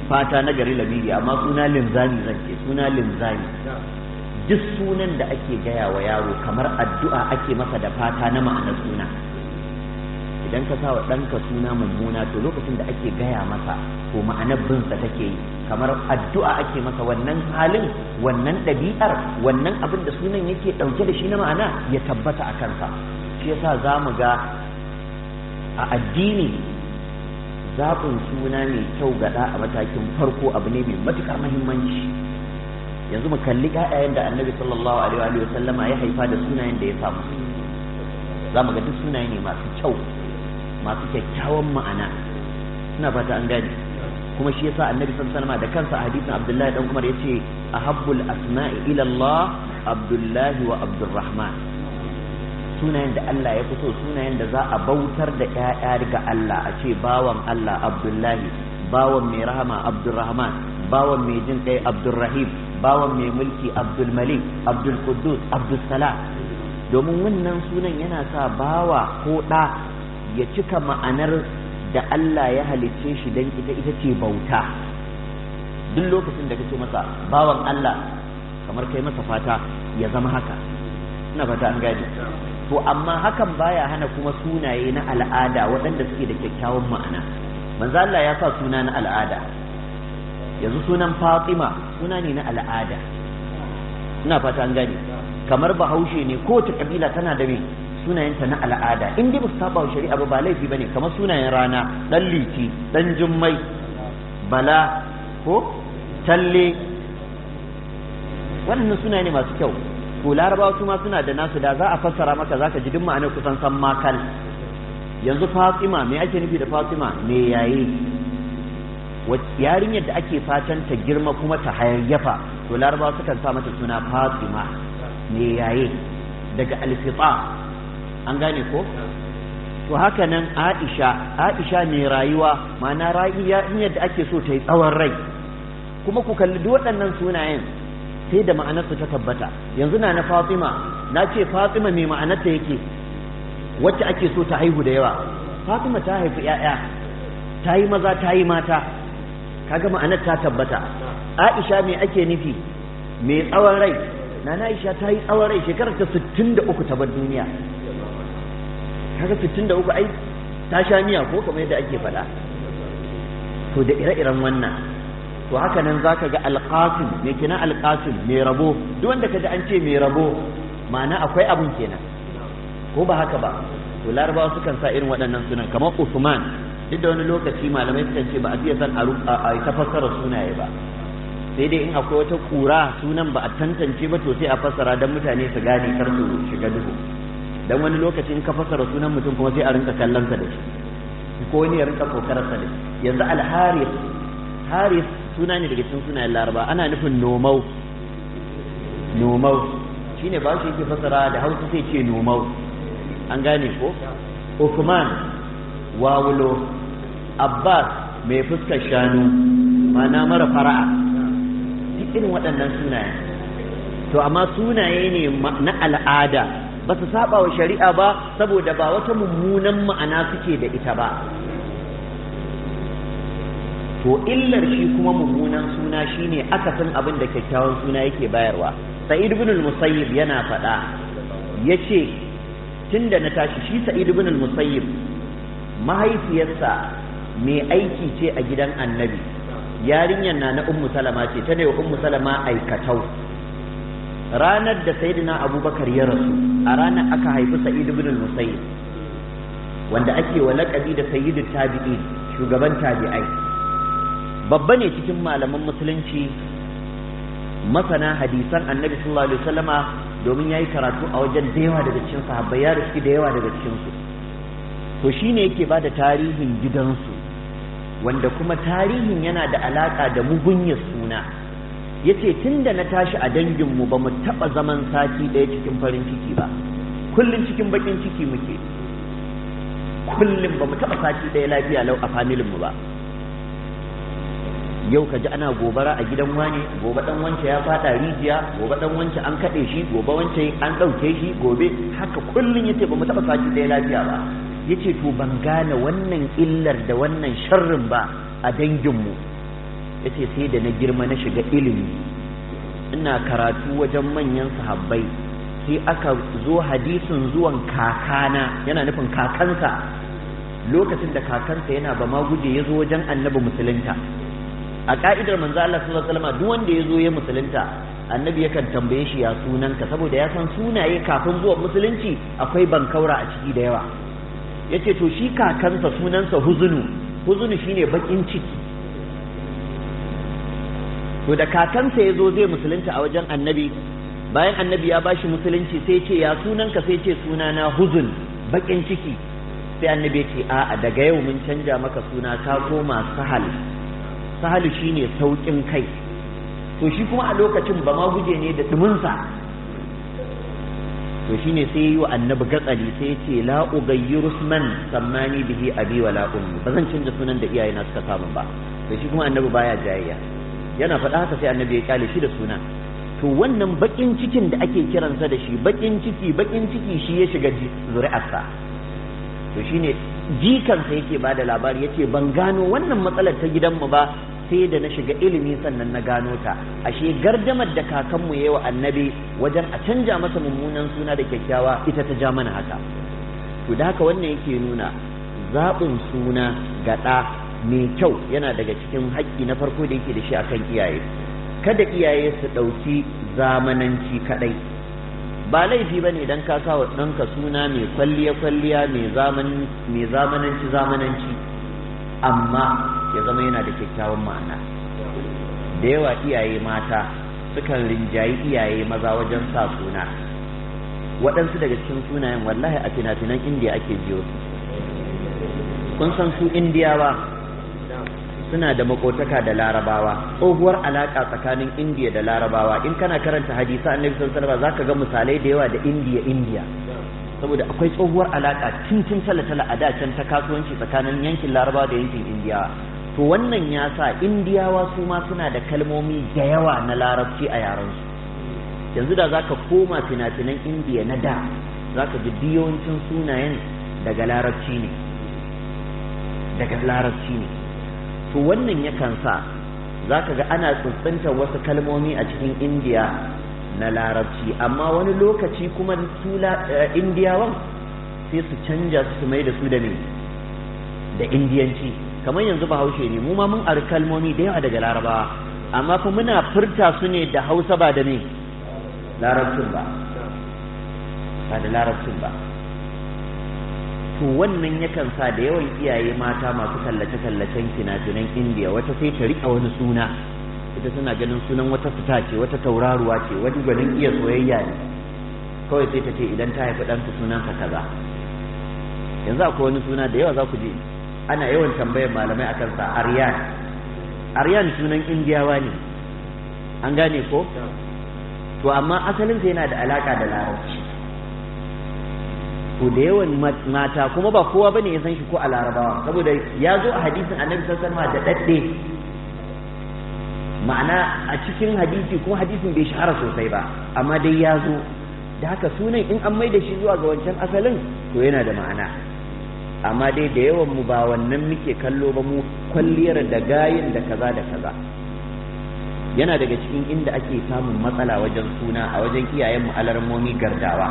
fata na gari labiri amma suna linzami zan ce suna linzami duk sunan da ake gaya wa yaro kamar addu'a ake masa da fata na ma'anar suna idan ka sa wa ɗanka suna mummuna to lokacin da ake gaya masa to ma'anar binsa take yi kamar addu'a ake masa wannan halin wannan ɗabi'ar wannan abin da sunan yake ɗauke da shi na ma'ana ya tabbata a kansa shi yasa za mu ga a addini zaɓin suna mai kyau gaɗa a matakin farko abu ne mai matuƙar muhimmanci yanzu mu kalli ƴaƴayen da annabi sallallahu alaihi wa sallama ya haifa da sunayen da ya samu za mu ga duk sunaye ne masu kyau masu kyakkyawan ma'ana ina fata an gane kuma shi yasa annabi sallallahu alaihi da kansa a hadisin abdullahi dan umar yace ahabbul asma'i ila Allah abdullahi wa abdurrahman sunayen da Allah ya fito sunayen da za a bautar da ƴaƴa ga Allah a ce bawan Allah abdullahi bawan mai rahama abdurrahman bawan mai jin kai abdurrahim bawan mai mulki abdul malik abdul quddus abdul salam domin wannan sunan yana sa bawa ko ɗa ya cika ma'anar da Allah ya halicce shi don ita ita ce bauta duk lokacin da kake masa bawan Allah kamar kai masa fata ya zama haka ina fata an gane to amma hakan baya hana kuma sunaye na al'ada waɗanda suke da kyakkyawan ma'ana manzo Allah ya sa suna na al'ada yanzu sunan Fatima suna ne na al'ada ina fata an gane kamar bahaushe ne kowace kabila tana da me sunayenta na al'ada in dai ba su saba wa shari'a ba ba laifi bane kamar sunayen rana dan liti dan jummai bala ko talle wannan sunaye ne masu kyau to larabawa su ma suna da nasu da za a fassara maka zaka ji duk ma'anar kusan san makal yanzu fatima me ake nufi da fatima me yayi yarinyar da ake fatan ta girma kuma ta hayayyafa to larabawa sukan sa mata suna fatima me yaye daga alfita an gane ko to haka nan aisha aisha mai rayuwa ma'ana rayuwa yadda ake so ta yi tsawon rai kuma ku kalli duk waɗannan sunayen sai da ma'anarsu ta tabbata yanzu na na fatima na ce fatima mai ma'anarta yake wacce ake so ta haihu da yawa fatima ta haifi 'ya'ya ta yi maza ta yi mata kaga ma'anar ta tabbata aisha mai ake nufi mai tsawon rai na na aisha ta yi tsawon rai shekarar ta 63 ta bar duniya kaga 63 ai ta sha miya ko kamar yadda ake faɗa to da ire-iren wannan to haka nan zaka ga alqasim me kina alqasim mai rabo duk wanda kaji an ce mai rabo ma'ana akwai abun kenan ko ba haka ba to larabawa sukan sa irin waɗannan sunan kamar usman duk da wani lokaci malamai sukan ce ba a fiye san a ta fassara sunaye ba sai dai in akwai wata kura sunan ba a tantance ba to sai a fassara don mutane su gane kar su shiga duhu dan wani lokaci in ka fassara sunan mutum kuma sai a rinka kallon sa da shi ko wani ya rinka kokarar sa da shi yanzu al-haris haris suna ne daga cikin sunayen laraba ana nufin nomau nomau shine ba shi yake fassara da hausa sai ce nomau an gane ko Uthman wawulo Abbas mai fuskar shanu mana mara fara'a duk irin waɗannan sunaye to amma sunaye ne na al'ada ba su saba wa shari'a ba saboda ba wata mummunan ma'ana suke da ita ba to illar shi kuma mummunan suna shine akasin abin da kyakkyawan suna yake bayarwa sa'id ibn al-musayyib yana faɗa yace tunda na tashi shi sa'id ibn al-musayyib mahaifiyarsa mai aiki ce a gidan annabi yarinyar na na ummu salama ce ta ne wa ummu salama aikatau ranar da sayyidina abubakar ya rasu a ranar aka haifi sa'id ibn al-musayyib wanda ake wa laƙabi da sayyidu tabi'i shugaban tabi'ai babba ne cikin malaman musulunci masana hadisan annabi sallallahu alaihi wasallama domin yayi karatu a wajen da yawa daga cikin sahabbai ya riski da yawa daga cikin su to shine yake bada tarihin gidansu wanda kuma tarihin yana da alaka da mugunyar suna yace tunda na tashi a danginmu ba mu taba zaman sati ɗaya cikin farin ciki ba kullum cikin bakin ciki muke kullum ba mu taba sati ɗaya lafiya lau a familin mu ba yau ka ji ana gobara a gidan wane gobe dan wance ya fada rijiya gobe dan wance an kaɗe shi gobe wance an ɗauke shi gobe haka kullum yace ba mu taɓa sati ɗaya lafiya ba yace to ban gane wannan illar da wannan sharrin ba a danginmu yace sai da na girma na shiga ilimi ina karatu wajen manyan sahabbai sai aka zo hadisin zuwan kakana yana nufin kakansa lokacin da kakansa yana ba ma guje ya zo wajen annabi musulunta a ka'idar manzo Allah sallallahu alaihi wasallam duk wanda ya zo ya musulunta annabi yakan tambaye shi ya sunanka saboda ya san sunaye kafin zuwa musulunci akwai bankaura a ciki da yawa yace to shi kakansa sunansa huzunu huzunu shine bakin ciki to da kakansa ya zo zai musulunta a wajen annabi bayan annabi ya bashi musulunci sai ce ya sunanka sai ce sunana huzun bakin ciki sai annabi ya ce a'a daga yau mun canja maka suna ka koma sahal sahalu shine saukin kai to shi kuma a lokacin ba ma guje ne da duminsa to shine sai yi wa annabi gatsali sai ce la ughayyiru man sammani bihi abi wala ummi ba zan canza sunan da iyayena suka samu ba to shi kuma annabi baya jayayya yana faɗa haka sai annabi ya kyale shi da suna to wannan bakin cikin da ake kiransa da shi bakin ciki bakin ciki shi ya shiga zuri'arsa to shine jikansa yake bada labari yace ban gano wannan matsalar ta gidanmu ba sai da na shiga ilimi sannan na gano ta ashe gardamar da kakanmu yayi wa annabi wajen a canja masa mummunan suna da kyakkyawa ita ta ja mana haka to da haka wannan yake nuna zaɓin suna ga ɗa mai kyau yana daga cikin haƙƙi na farko da yake da shi akan iyaye kada iyaye su ɗauki zamananci kaɗai ba laifi ba ne don ka sa wa ɗanka suna mai kwalliya-kwalliya mai zamananci zamananci amma ya zama yana da kyakkyawan ma'ana da yawa iyaye mata sukan rinjayi iyaye maza wajen sa suna waɗansu daga cikin sunayen wallahi a fina-finan indiya ake jiyo su kun san su indiyawa suna da makotaka da larabawa tsohuwar alaka tsakanin indiya da larabawa in kana karanta hadisa annabi sallallahu alaihi wasallam zaka ga misalai da yawa da indiya indiya saboda akwai tsohuwar alaka cincin tala-tala a da can ta kasuwanci tsakanin yankin larabawa da yankin indiyawa to wannan ya sa indiyawa su ma suna da kalmomi da yawa na larabci a yarensu yanzu da zaka koma fina-finan indiya na da zaka ji biyawancin sunayen daga larabci ne daga larabci ne to wannan yakan sa za ka ga ana tsuntsuntar wasu kalmomi a cikin indiya na larabci amma wani lokaci kuma su indiyawan sai su canja su mai da su da me da indiyanci kamar yanzu bahaushe ne mu ma mun ari kalmomi da yawa daga larabawa amma fa muna furta su ne da hausa ba da me larabcin ba ba da larabcin ba to wannan yakan sa da yawan iyaye mata masu kallace-kallacen fina-finan indiya wata sai ta riƙa wani suna ita tana ganin sunan wata fita ce wata tauraruwa ce wani gwanin iya soyayya ne kawai sai ta ce idan ta haifi ɗanka sunansa kaza yanzu akwai wani suna da yawa za ku ji ana yawan tambayar malamai akan sa aryan aryan sunan indiyawa ne an gane ko to amma asalinsa yana da alaka da larabci to da yawan mata kuma ba kowa bane ya san shi ko a larabawa saboda ya zo a hadisin annabi sallallahu alaihi da dadde ma'ana a cikin hadisi kuma hadisin bai shahara sosai ba amma dai ya zo da haka sunan in an mai da shi zuwa ga wancan asalin to yana da ma'ana amma dai da yawan mu ba wannan muke kallo ba mu kwalliyar da gayin da kaza da kaza yana daga cikin inda ake samun matsala wajen suna a wajen iyayen mu alarmomi gardawa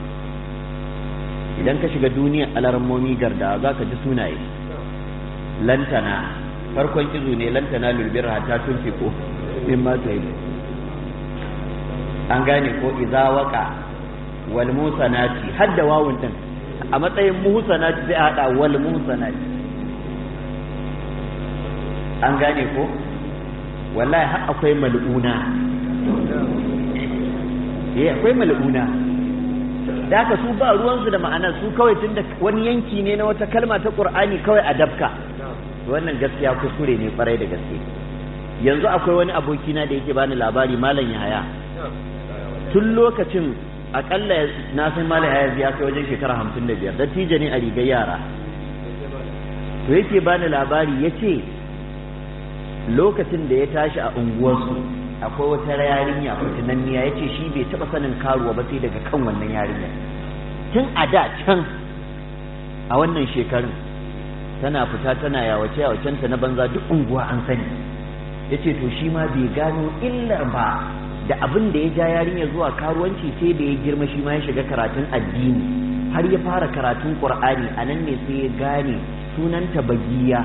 idan ka shiga duniyar alarmomi gardawa za ka ji sunaye lantana farkon izu ne lantana lulbir hatta tun fiko min ma ta yi an gane ko iza waka wal musanati hadda wawun din a matsayin musanati sai a hada wal musanati an gane ko wallahi har akwai mal'una eh akwai mal'una da haka su ba ruwansu da ma'anar su kawai tun da wani yanki ne na wata kalma ta qur'ani kawai a dabka wannan gaskiya kuskure ne kwarai da gaske yanzu akwai wani abokina da yake bani labari malam yahaya tun lokacin akalla na san malam yahaya ya kai wajen shekara hamsin da biyar dattijo ne a rigar yara to yake bani labari ya ce lokacin da ya tashi a unguwarsu akwai wata yarinya fitinanniya ya ce shi bai taɓa sanin karuwa ba sai daga kan wannan yarinya tun a da can a wannan shekarun tana fita tana yawace yawacenta na banza duk unguwa an sani yace to shi ma bai gano illar ba da abin da ya ja yarinya zuwa karuwanci sai da ya girma shi ma ya shiga karatun addini har ya fara karatun qur'ani a nan ne sai ya gane sunanta bagiya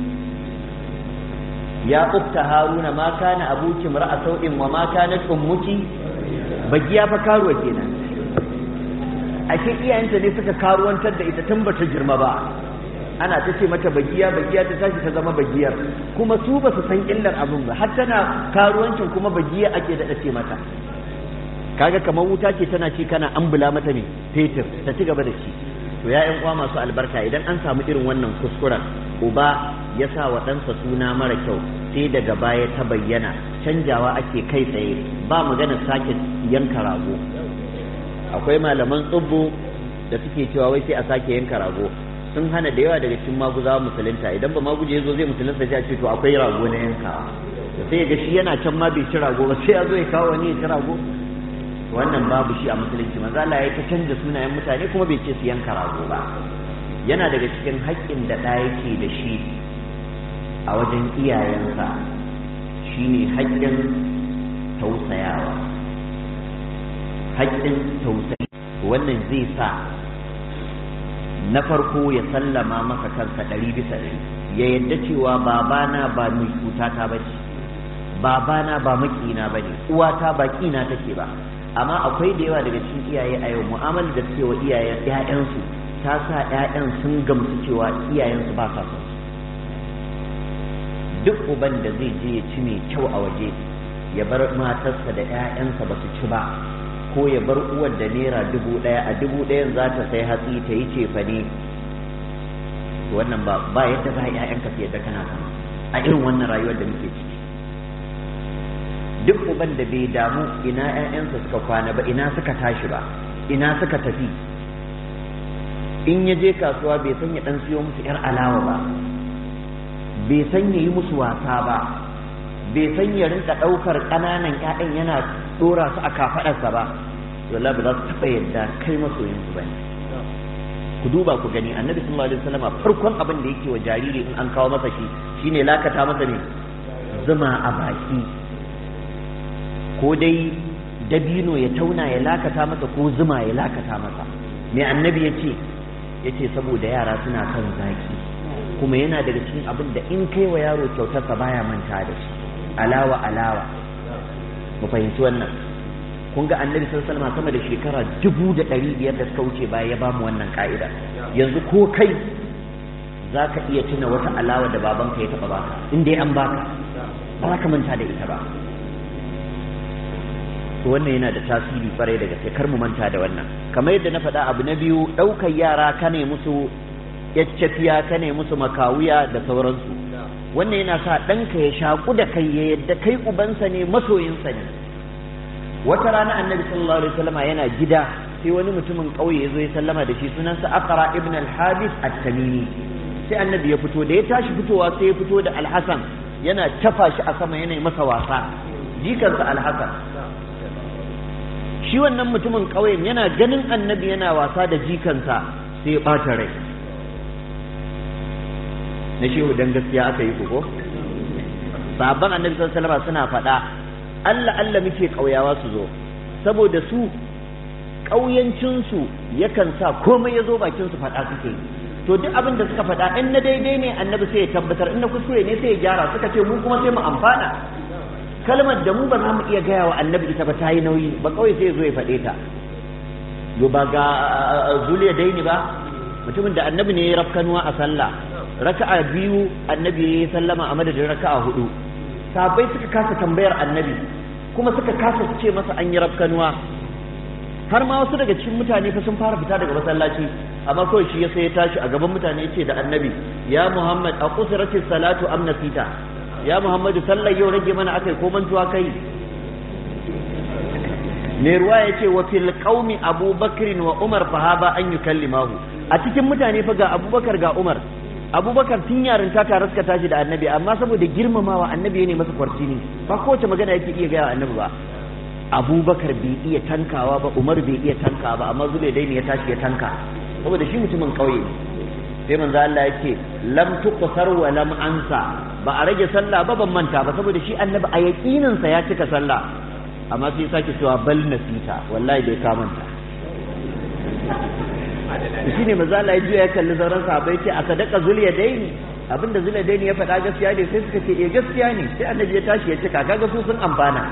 ya ukta haruna ma kana abuki mar'a sau'in wa ma kanat ummuki bagiya fa karuwa kenan ashe iyayenta ne suka karuwantar da ita tun bata girma ba ana ta ce mata bagiya bagiya ta tashi ta zama bagiyar kuma su ba su san illar abin ba har tana karuwancin kuma bagiya ake daɗa ce mata kaga kamar wuta ce tana ci kana ambula mata ne fetur ta ci gaba da ci to ya ƴan uwa masu albarka idan an samu irin wannan kuskuren uba ya sa wa ɗansa suna mara kyau sai daga baya ta bayyana canjawa ake kai tsaye ba magana sake yanka rago akwai malaman tsubbu da suke cewa wai sai a sake yanka rago sun hana da yawa daga cikin maguzawa musulunta idan ba maguje zo zai musulunta sai a ce to akwai rago na yanka sai ya ga shi yana can ma bai ci rago ba sai ya zo ya kawo wani ya ci rago wannan babu shi a musulunci manzo Allah ya ta canza sunayen mutane kuma bai ce su yanka rago ba yana daga cikin haƙƙin da ɗa yake da shi a wajen iyayensa shine haƙƙin tausayawa haƙƙin tausayi wannan zai sa na farko ya sallama maka kansa ɗari bisa ɗari ya yadda cewa babana ba mai cutata ba ce babana ba makina ba ne uwata ba kina take ba amma akwai da yawa daga cikin iyaye a yau mu'amala da suke wa iyayen ƴaƴansu ta sa ƴaƴan sun gamsu cewa iyayensu ba sa son su duk uban da zai je ya ci mai kyau a waje ya bar matarsa da ƴaƴansa ba su ci ba ko ya bar uwar da naira dubu ɗaya a dubu ɗayan za ta sai hatsi ta yi cefane wannan ba ba yadda za a ƴaƴanka su yadda kana sama a irin wannan rayuwar da muke ciki duk uban da bai damu ina ƴaƴansa suka kwana ba ina suka tashi ba ina suka tafi in ya je kasuwa bai san ya dan siyo musu yar alawa ba bai san ya yi musu wasa ba bai san ya rinka ɗaukar ƙananan ƴaƴan yana ɗora su a kafaɗarsa ba wallahi ba za su taɓa yadda kai masoyinsu ba ne ku duba ku gani annabi sallallahu alaihi wasallam farkon abin da yake wa jariri in an kawo masa shi shine lakata masa ne zuma a baki ko dai dabino ya tauna ya lakata masa ko zuma ya lakata masa me annabi ya ce ya ce saboda yara suna kan zaki kuma yana daga cikin abin da in kai wa yaro kyautarsa baya manta da shi alawa alawa mu fahimci wannan kun ga annabi sallallahu alaihi sama da shekara dubu da ɗari biyar da suka wuce baya ya bamu wannan ka'ida yanzu ko kai za ka iya tuna wata alawa da babanka ya taɓa baka in dai an baka ba za ka manta da ita ba to wannan yana da tasiri kwarai da gaske kar mu manta da wannan kamar yadda na faɗa abu na biyu ɗaukar yara ka ne musu yaccafiya ka ne musu makawuya da sauransu wannan yana sa ɗanka ya shaƙu da kai ya yadda kai ubansa ne masoyinsa ne wata rana annabi sallallahu alaihi wasallam yana gida sai wani mutumin ƙauye ya zo ya sallama da shi sunansa aqra ibn al-habis at-tamimi sai annabi ya fito da ya tashi fitowa sai ya fito da al-hasan yana tafa shi a sama yana masa wasa jikansa al-hasan shi wannan mutumin ƙauyen yana ganin annabi yana wasa da jikansa sai ya ɓata rai na shehu dan gaskiya aka yi ko sabon annabi sallallahu alaihi suna faɗa Allah Allah muke ƙauyawa su zo saboda su ƙauyancinsu yakan sa komai ya zo bakin su faɗa suke to duk abin da suka faɗa in na daidai ne annabi sai ya tabbatar in na kuskure ne sai ya gyara suka ce mu kuma sai mu amfana kalmar da mu ba za mu iya gaya wa annabi ita ba ta yi nauyi ba kawai sai ya zo ya faɗe ta yo ba ga zuliya daini ba mutumin da annabi ne ya rafkanuwa a sallah raka'a biyu annabi ya yi sallama a madadin raka'a hudu sabai suka kasa tambayar annabi kuma suka kasa su ce masa an yi rafkanuwa har ma wasu daga cikin mutane fa sun fara fita daga masallaci amma kawai shi ya sai ya tashi a gaban mutane ya ce da annabi ya muhammad a kusurati salatu am nasita ya muhammadu sallar yau rage mana akai ko mantuwa kai mai ruwa ya ce wa fil qaumi abubakrin wa umar fahaba an yukallimahu a cikin mutane fa ga abubakar ga umar abubakar tun yarinta tare suka tashi da annabi amma saboda girmamawa annabi ne masa kwarci ne ba kowace magana yake iya gaya annabi ba abubakar bai iya tankawa ba umar bai iya tankawa ba amma zube dai ne ya tashi ya tanka saboda shi mutumin kauye sai manzo Allah yake lam tuqsar wa lam ansa ba a rage sallah ba ban manta ba saboda shi annabi a yaƙininsa ya cika sallah amma sai sake cewa bal nasita wallahi bai ka manta shi ne maza Allah ya juya ya kalli sauran sahabbai ce a sadaka zuliya daini abinda zuliya daini ya faɗa gaskiya ne sai suka ce eh gaskiya ne sai annabi ya tashi ya cika kaga su sun amfana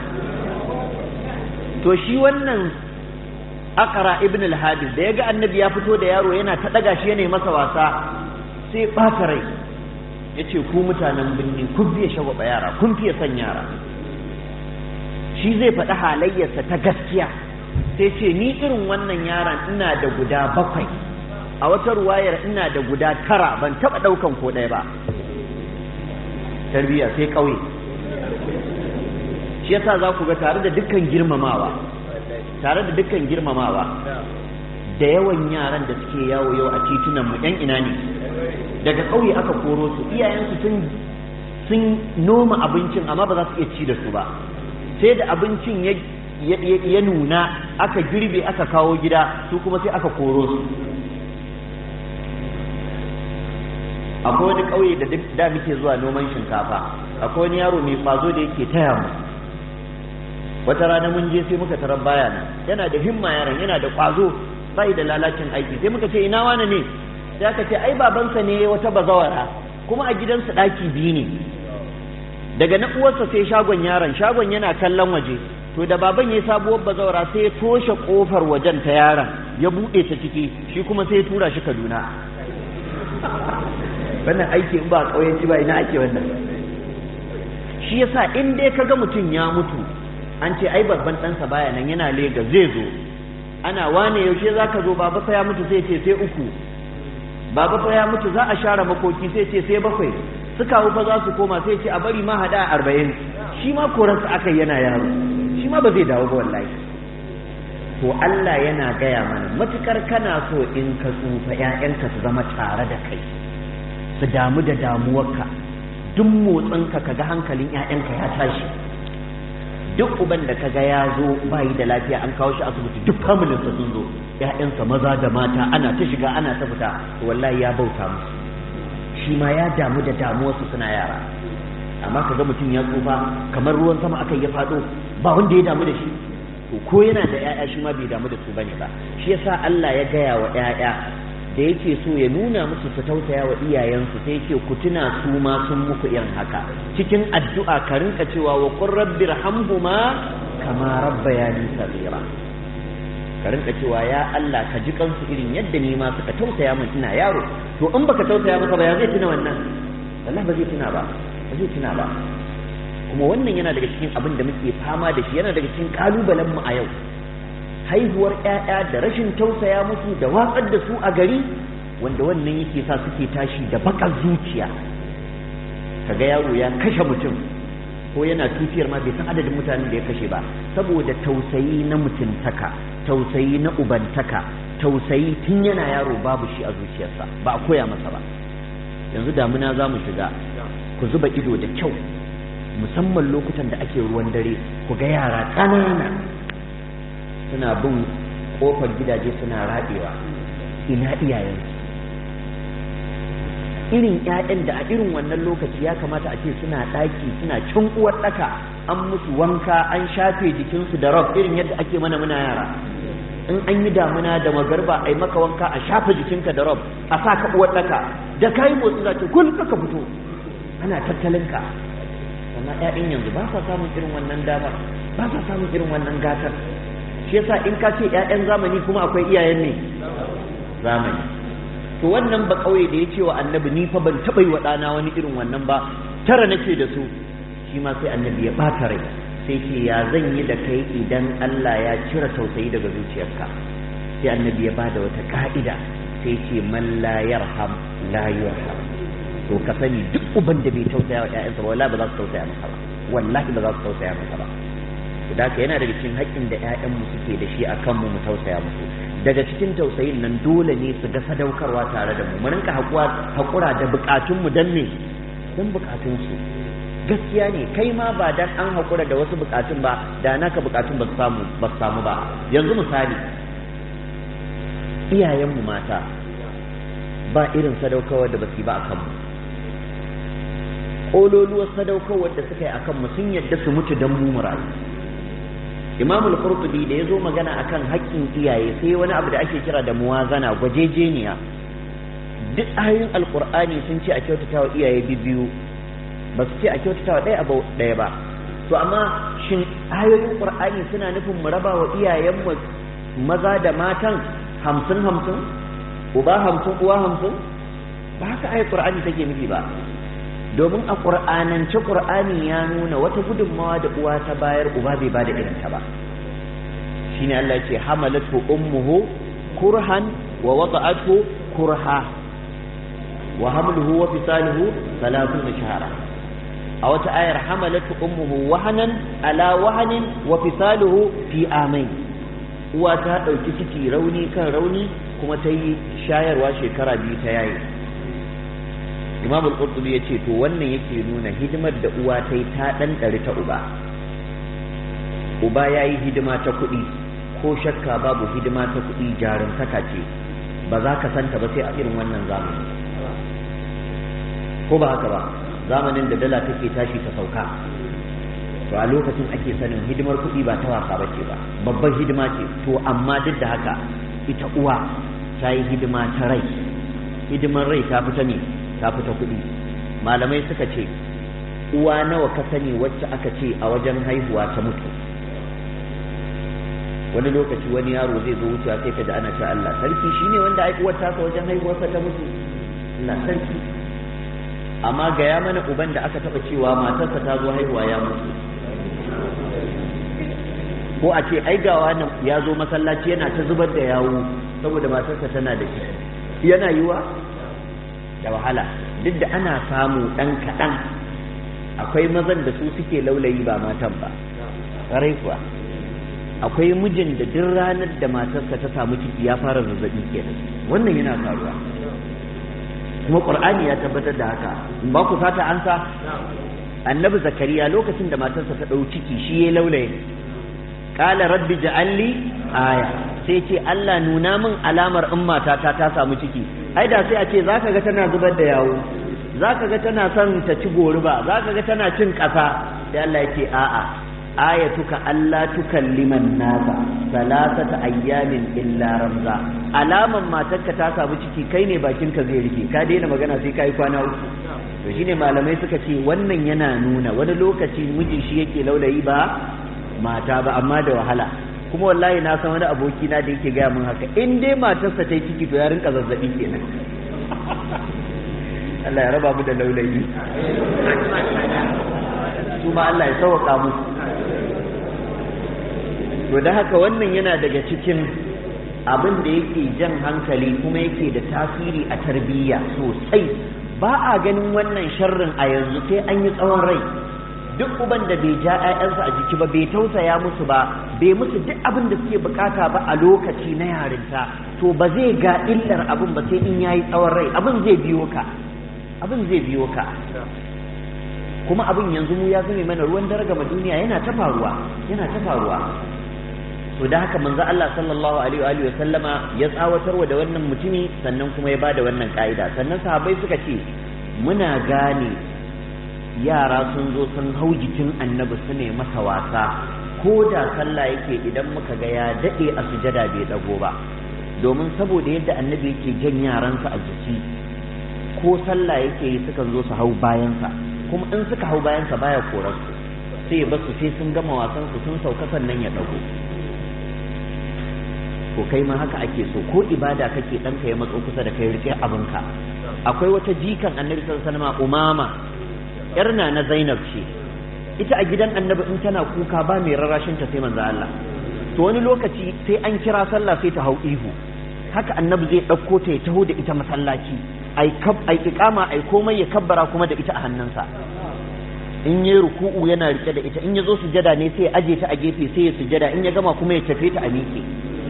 to shi wannan akara ibn al-hadis da yaga annabi ya fito da yaro yana ta daga shi yana masa wasa sai ɓata rai yace ku mutanen binni kun fiye shagwaba yara kun fiye son yara shi zai faɗi halayyarsa ta gaskiya sai ce ni irin wannan yaron ina da guda bakwai a wata ruwayar ina da guda tara ban taɓa ɗaukan ko ɗaya ba tarbiyya sai ƙauye shi yasa za ku ga tare da dukkan girmamawa tare da dukkan girmamawa da yawan yaran da suke yawo yau a titunan mu yan ina ne daga ƙauye aka koro su iyayensu sun sun noma abincin amma ba za su iya ci da su ba sai da abincin ya ya nuna aka girbe aka kawo gida su kuma sai aka koro su akwai wani ƙauye da da muke zuwa noman shinkafa akwai wani yaro mai kwazo da yake taya mu wata rana mun je sai muka tarar baya nan yana da himma yaron yana da kwazo bai da lalacin aiki sai muka ce ina wani ne sai aka ce ai babansa ne wata bazawara kuma a gidansa ɗaki biyu ne daga na uwarsa sai shagon yaron shagon yana kallon waje to da baban ya sabuwar bazawara sai ya toshe kofar wajen ta yaron ya buɗe ta ciki shi kuma sai ya tura shi kaduna wannan aiki in ba ƙauyenci ba ina ake wannan shi yasa in dai kaga mutum ya mutu an ce ai babban ɗansa baya nan yana lega zai zo ana wane yaushe za ka zo baba fa ya mutu sai ce sai uku baba fa ya mutu za a share makoki sai ce sai bakwai suka fa za su koma sai ce a bari ma hada a arba'in shi ma koransa aka yana yaro shi ma ba zai dawo ba wallahi to Allah yana gaya mana matukar kana so in ka tsufa ƴaƴanka su zama tare da kai su damu da damuwarka duk motsinka kaga hankalin ƴaƴanka ya tashi duk uban da kaga ya zo bayi da lafiya an kawo shi asibiti duk familinsa sun zo ƴaƴansa maza da mata ana ta shiga ana ta fita to wallahi ya bauta musu shi ma ya damu da damuwarsu suna yara amma kaga mutum ya tsufa kamar ruwan sama aka ya faɗo ba wanda ya damu da shi to ko yana da ƴaƴa shi ma bai damu da su bane ba shi yasa Allah ya gaya wa ƴaƴa da yake so ya nuna musu su tausaya wa iyayensu sai yake ku tuna su ma sun muku irin haka cikin addu'a ka rinka cewa wa qur rabbi rahamhuma kama rabbayani saghira ka rinka cewa ya Allah ka ji kansu irin yadda ni ma suka tausaya min ina yaro to in baka tausaya maka ba ya zai tuna wannan wallahi ba zai tuna ba ba zai tuna ba kuma wannan yana daga cikin abin da muke fama da shi yana daga cikin kalubalen mu a yau haihuwar ƴaƴa da rashin tausaya musu da watsar da su a gari wanda wannan yake sa suke tashi da bakar zuciya kaga yaro ya kashe mutum ko yana tutiyar ma bai san adadin mutanen da ya kashe ba saboda tausayi na mutuntaka tausayi na ubantaka tausayi tun yana yaro babu shi a zuciyarsa ba a koya masa ba yanzu damuna za mu shiga ku zuba ido da kyau musamman lokutan da ake ruwan dare ku ga yara ƙanana suna bin ƙofar gidaje suna raɗewa ina iyayensu irin ƴaƴan da a irin wannan lokaci ya kamata a ce suna ɗaki suna can uwar ɗaka an musu wanka an shafe jikinsu da rab irin yadda ake mana muna yara in an yi damuna da magarba a yi maka wanka a shafe jikinka da rab a sa ka uwar ɗaka da ka yi motsi za ta kul ka fito ana tattalinka amma ƴaƴan yanzu ba sa samun irin wannan damar ba sa samun irin wannan gatar shi yasa in ka ce ƴaƴan zamani kuma akwai iyayen ne zamani to wannan ba kauye da ya ce wa annabi ni fa ban taɓa yi wa ɗana wani irin wannan ba tara nake da su shi ma sai annabi ya ɓata rai sai ce ya zan yi da kai idan Allah ya cire tausayi daga zuciyarka sai annabi ya bada wata ka'ida sai ce man la yarham la yurham to ka sani duk uban da bai tausaya wa ƴaƴansa ba wallahi ba za su tausaya masa ba wallahi ba za su tausaya masa ba da haka yana daga cikin haƙƙin da ƴaƴanmu suke da shi akan mu mu tausaya musu daga cikin tausayin nan dole ne su ga sadaukarwa tare da mu mu rinka haƙura da buƙatunmu don me don buƙatunsu gaskiya ne kai ma ba dan an haƙura da wasu buƙatun ba da naka buƙatun ba su samu ba su samu ba yanzu misali iyayenmu mata ba irin sadaukarwa da basu yi ba a kanmu ƙololuwar sadaukarwar da suka yi akan mu sun yadda su mutu don mu murayu imam al-qurtubi da ya zo magana akan haƙƙin iyaye sai wani abu da ake kira da muwazana gwajejeniya duk ayoyin alqur'ani sun ce a kyautata wa iyaye biyu ba su ce a kyautata wa ɗaya abu ɗaya ba to amma shin ayoyin qur'ani suna nufin mu raba wa iyayen mu maza da matan hamsin hamsin uba hamsin uwa hamsin ba haka ayat qur'ani take nufi ba domin a ƙur'anance ƙur'ani ya nuna wata gudunmawa da uwa ta bayar uba bai bada irin ta ba shine Allah ya ce hamalatu ummuhu kurhan wa wada'athu kurha wa hamluhu wa fisaluhu 30 shahara a wata ayar hamalatu ummuhu wahanan ala wahanin wa fisaluhu fi amain uwa ta dauki ciki rauni kan rauni kuma ta yi shayarwa shekara biyu ta yayi imam al-qurtubi ya ce to wannan yake nuna hidimar da uwa ta yi ta ɗan ɗari ta uba uba ya yi hidima ta kuɗi ko shakka babu hidima ta kuɗi jarumtaka ce ba za ka santa ba sai a irin wannan zamani ko ba haka ba zamanin da dala take tashi ta sauka to a lokacin ake sanin hidimar kuɗi ba ta wasa ba ce ba babban hidima ce to amma duk da haka ita uwa ta yi hidima ta rai hidimar rai ta fita ne ta fita kuɗi malamai suka ce uwa nawa ka sani wacce aka ce a wajen haihuwa ta mutu wani lokaci wani yaro zai zo wucewa sai ka ji ana cewa Allah sarki shine wanda ai uwar tasa wajen haihuwarsa ta mutu Allah sarki amma gaya mana uban da aka taba cewa matarsa ta zo haihuwa ya mutu ko a ce ai gawa nan ya zo masallaci yana ta zubar da yawo saboda matarsa tana da shi yana yiwa da wahala duk da ana samu ɗan kaɗan akwai mazan da su suke laulayi ba matan ba ƙarai kuwa akwai mijin da duk ranar da matarsa ta samu ciki ya fara zazzaɓi kenan wannan yana faruwa kuma ƙur'ani ya tabbatar da haka in ba ku fata an sa annabi zakariya lokacin da matarsa ta ɗau ciki shi ya laulaye qala rabbi ja'alli aya sai ce Allah nuna min alamar in matata ta samu ciki ai da sai a ce zaka ga tana zubar da yawo zaka ga tana son ta ci goruba zaka ga tana cin ƙasa sai Allah yake a'a ayatuka Allah tukalliman nasa salasata ayyamin illa ramza alaman matarka ta samu ciki kai ne bakinka zai rike ka daina magana sai kai kwana uku to shine malamai suka ce wannan yana nuna wani lokaci miji shi yake laulayi ba mata ba amma da wahala kuma wallahi na san wani aboki na da yake gaya min haka in dai matarsa ta yi ciki to ya rinka zazzabi kenan Allah ya raba mu da laulayi su ma Allah ya sauka mu to da haka wannan yana daga cikin abin da yake jan hankali kuma yake da tasiri a tarbiyya sosai ba a ganin wannan sharrin a yanzu sai an yi tsawon rai duk uban da bai ja 'ya'yansa a jiki ba bai tausaya musu ba bai musu duk abin da suke bukata ba a lokaci na yarinta to ba zai ga illar abin ba sai in yayi tsawon rai abin zai biyo ka abin zai biyo ka kuma abin yanzu mu ya zame mana ruwan daraga ma duniya yana ta faruwa yana ta faruwa to da haka manzo Allah sallallahu alaihi wa sallama ya tsawatarwa da wannan mutumi sannan kuma ya bada wannan ka'ida sannan sahabbai suka ce muna gane yara sun zo sun hau jikin annabi su ne masa wasa ko da sallah yake idan muka ga ya daɗe a sujada bai ɗago ba domin saboda yadda annabi yake jan yaransa a jiki ko sallah yake yi sukan zo su hau bayansa kuma in suka hau bayansa baya korar su sai ya basu sai sun gama wasan su sun sauka sannan ya ɗago ko kai ma haka ake so ko ibada kake ɗanka ya matso kusa da kai rike abinka akwai wata jikan annabi sallallahu alaihi wasallam umama yarna na Zainab ce ita a gidan annabi in tana kuka ba mai rarashin ta sai manzo Allah to wani lokaci sai an kira sallah sai ta hau ihu haka annabi zai ɗauko ta ya taho da ita masallaci ai kab ai iqama ai komai ya kabbara kuma da ita a hannunsa in yi ruku'u yana rike da ita in ya zo sujada ne sai ya aje ta a gefe sai ya sujada in ya gama kuma ya tafe ta a miƙe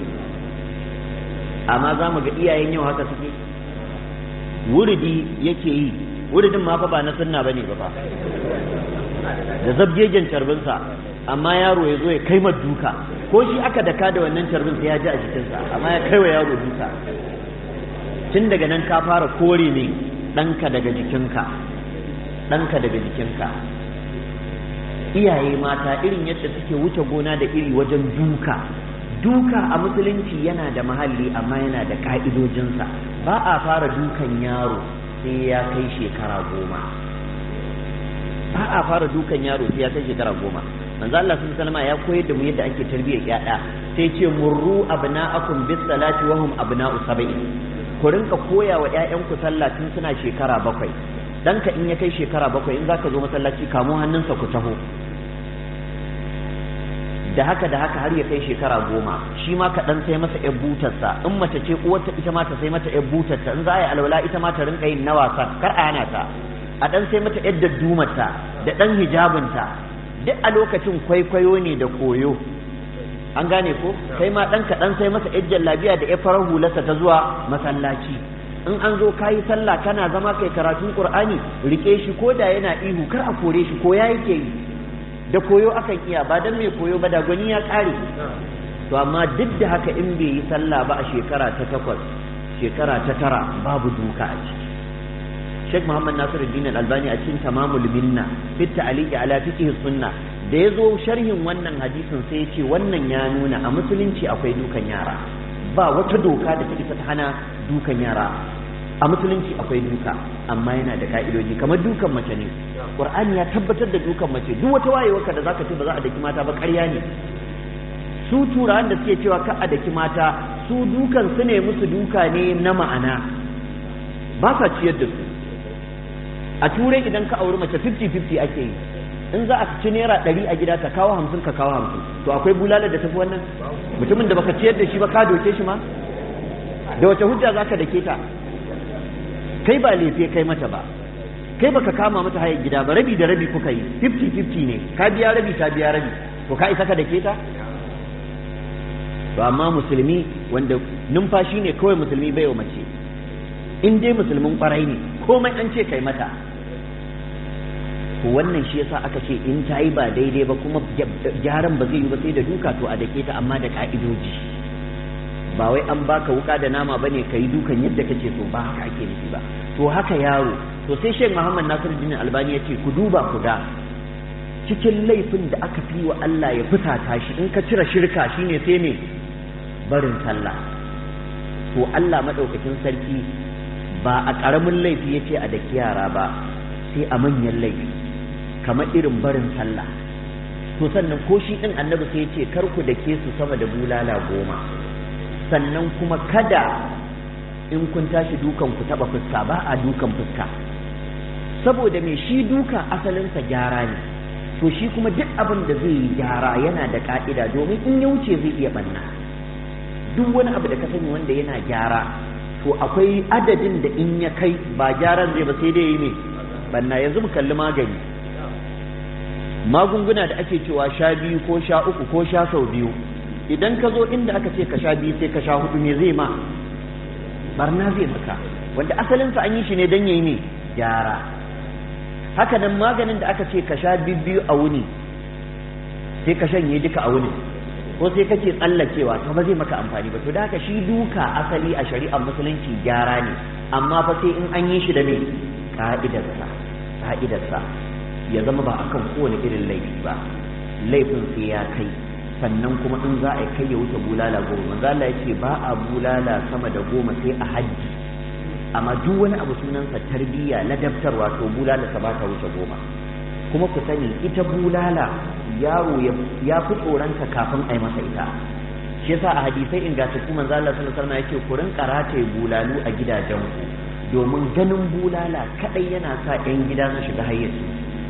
amma za mu ga iyayen yau haka suke wuridi yake yi wuridin ma fa ba na sunna bane ba fa da zabgegen carbinsa amma yaro ya zo ya kai duka ko shi aka daka da wannan carbin sai ya ji a jikinsa amma ya kai wa yaro duka tun daga nan ka fara kore ne ɗanka daga jikinka ɗanka daga jikinka iyaye mata irin yadda suke wuce gona da iri wajen duka duka a musulunci yana da mahalli amma yana da ka'idojinsa ba a fara dukan yaro sai ya kai shekara goma ba a fara dukan yaro sai ya kai shekara goma manzo Allah sun salama ya koyar da mu yadda ake tarbiyyar yaya sai ce murru abna'akum bis salati wa hum abna'u sab'i ku rinka koya wa ƴaƴanku sallah tun suna shekara bakwai danka in ya kai shekara bakwai in zaka zo masallaci kamo hannunsa ku taho da haka da haka har ya kai shekara goma shi ma ka dan sai masa ƴar butarsa in mace ce uwarta ita ma ta sai mata ƴar butarta in za a yi alwala ita ma ta rinka yin na wasa kar a hana ta a dan sai mata ƴar daddumarta da dan hijabinta duk a lokacin kwaikwayo ne da koyo an gane ko kai ma dan ka dan sai masa ƴar jallabiya da ƴar farar hularsa ta zuwa masallaci in an zo kayi sallah kana zama kai karatun qur'ani rike shi ko da yana ihu kar a kore shi ko ya yake yi da koyo akan iya ba dan mai koyo ba da gwani ya kare to amma duk da haka in bai yi sallah ba a shekara ta takwas shekara ta tara babu duka a ciki Sheikh Muhammad Nasiruddin Al-Albani a cikin Tamamul Minna fi ta'liqi ala fiqh sunna da yazo sharhin wannan hadisin sai ya ce wannan ya nuna a musulunci akwai dukan yara ba wata doka da take ta hana dukan yara a musulunci akwai duka amma yana da ka'idoji kamar dukan mace ne qur'ani ya tabbatar da dukan mace duk wata wayewarka da zaka ce ba za a daki mata ba ƙarya ne su turawan da suke cewa ka a daki mata su dukan su ne musu duka ne na ma'ana ba sa ciyar da su a turai idan ka auri mace 50-50 ake yi in za a ci naira ɗari a gida ka kawo hamsin ka kawo hamsin to akwai bulala da tafi wannan mutumin da baka ciyar da shi ba ka doke shi ma da wace hujja za ka dake ta kai ba lefe kai mata ba kai baka kama mata hayar gida ba rabi da rabi kuka yi 50-50 ne ka biya rabi ta biya rabi to ka isa ka dake ta to amma musulmi wanda numfashi ne kawai musulmi bai wa mace in dai musulmin kwarai ne komai an ce kai mata to wannan shi yasa aka ce in ta yi ba daidai ba kuma gyaran ba zai yi ba sai da duka to a dake ta amma da ka'idoji ba wai an baka wuka da nama bane ka yi dukan yadda kake so ba haka ake nufi ba to haka yaro to sai Sheikh Muhammad Nasiruddin Albani ya ce ku duba ku ga cikin laifin da aka fi wa Allah ya fusata shi in ka cire shirka shine sai me barin sallah to Allah madaukakin sarki ba a ƙaramin laifi ya ce a daki yara ba sai a manyan laifi kamar irin barin sallah to sannan ko shi ɗin annabi sai ya ce kar ku dake su sama da bulala goma sannan kuma kada in kun tashi dukan ku taɓa fuska ba a dukan fuska saboda me shi duka asalinsa gyara ne to shi kuma duk abin da zai yi gyara yana da ka'ida domin in ya wuce zai iya banna duk wani abu da ka sani wanda yana gyara to akwai adadin da in ya kai ba gyaran zai ba sai dai yi ne banna yanzu mu kalli magani magunguna da ake cewa sha biyu ko sha uku ko sha sau biyu idan ka zo inda aka ce ka sha biyu sai ka sha hudu me zai ma barna zai maka wanda asalinsa an yi shi ne don yayi ne gyara haka nan maganin da aka ce ka sha biyu a wuni sai ka shanye duka a wuni ko sai kake tsallakewa to ba zai maka amfani ba to da haka shi duka asali a shari'ar musulunci gyara ne amma fa sai in an yi shi da me ka'idarsa ka'idarsa ya zama ba akan kowane irin laifi ba laifin sai ya kai sannan kuma in za a kai ya wuce bulala goma manzo Allah ya ce ba a bulala sama da goma sai a hajji amma duk wani abu sunansa tarbiyya ladabtarwa to bulala ta ba ta wuce goma kuma ku sani ita bulala yaro ya fi tsoronta kafin a yi masa ita shi yasa a hadisai ingantattu manzo Allah sallallahu alaihi wasallam yake ku rinka rataye bulalu a gidajenku domin ganin bulala kadai yana sa 'yan gida su shiga hayyaci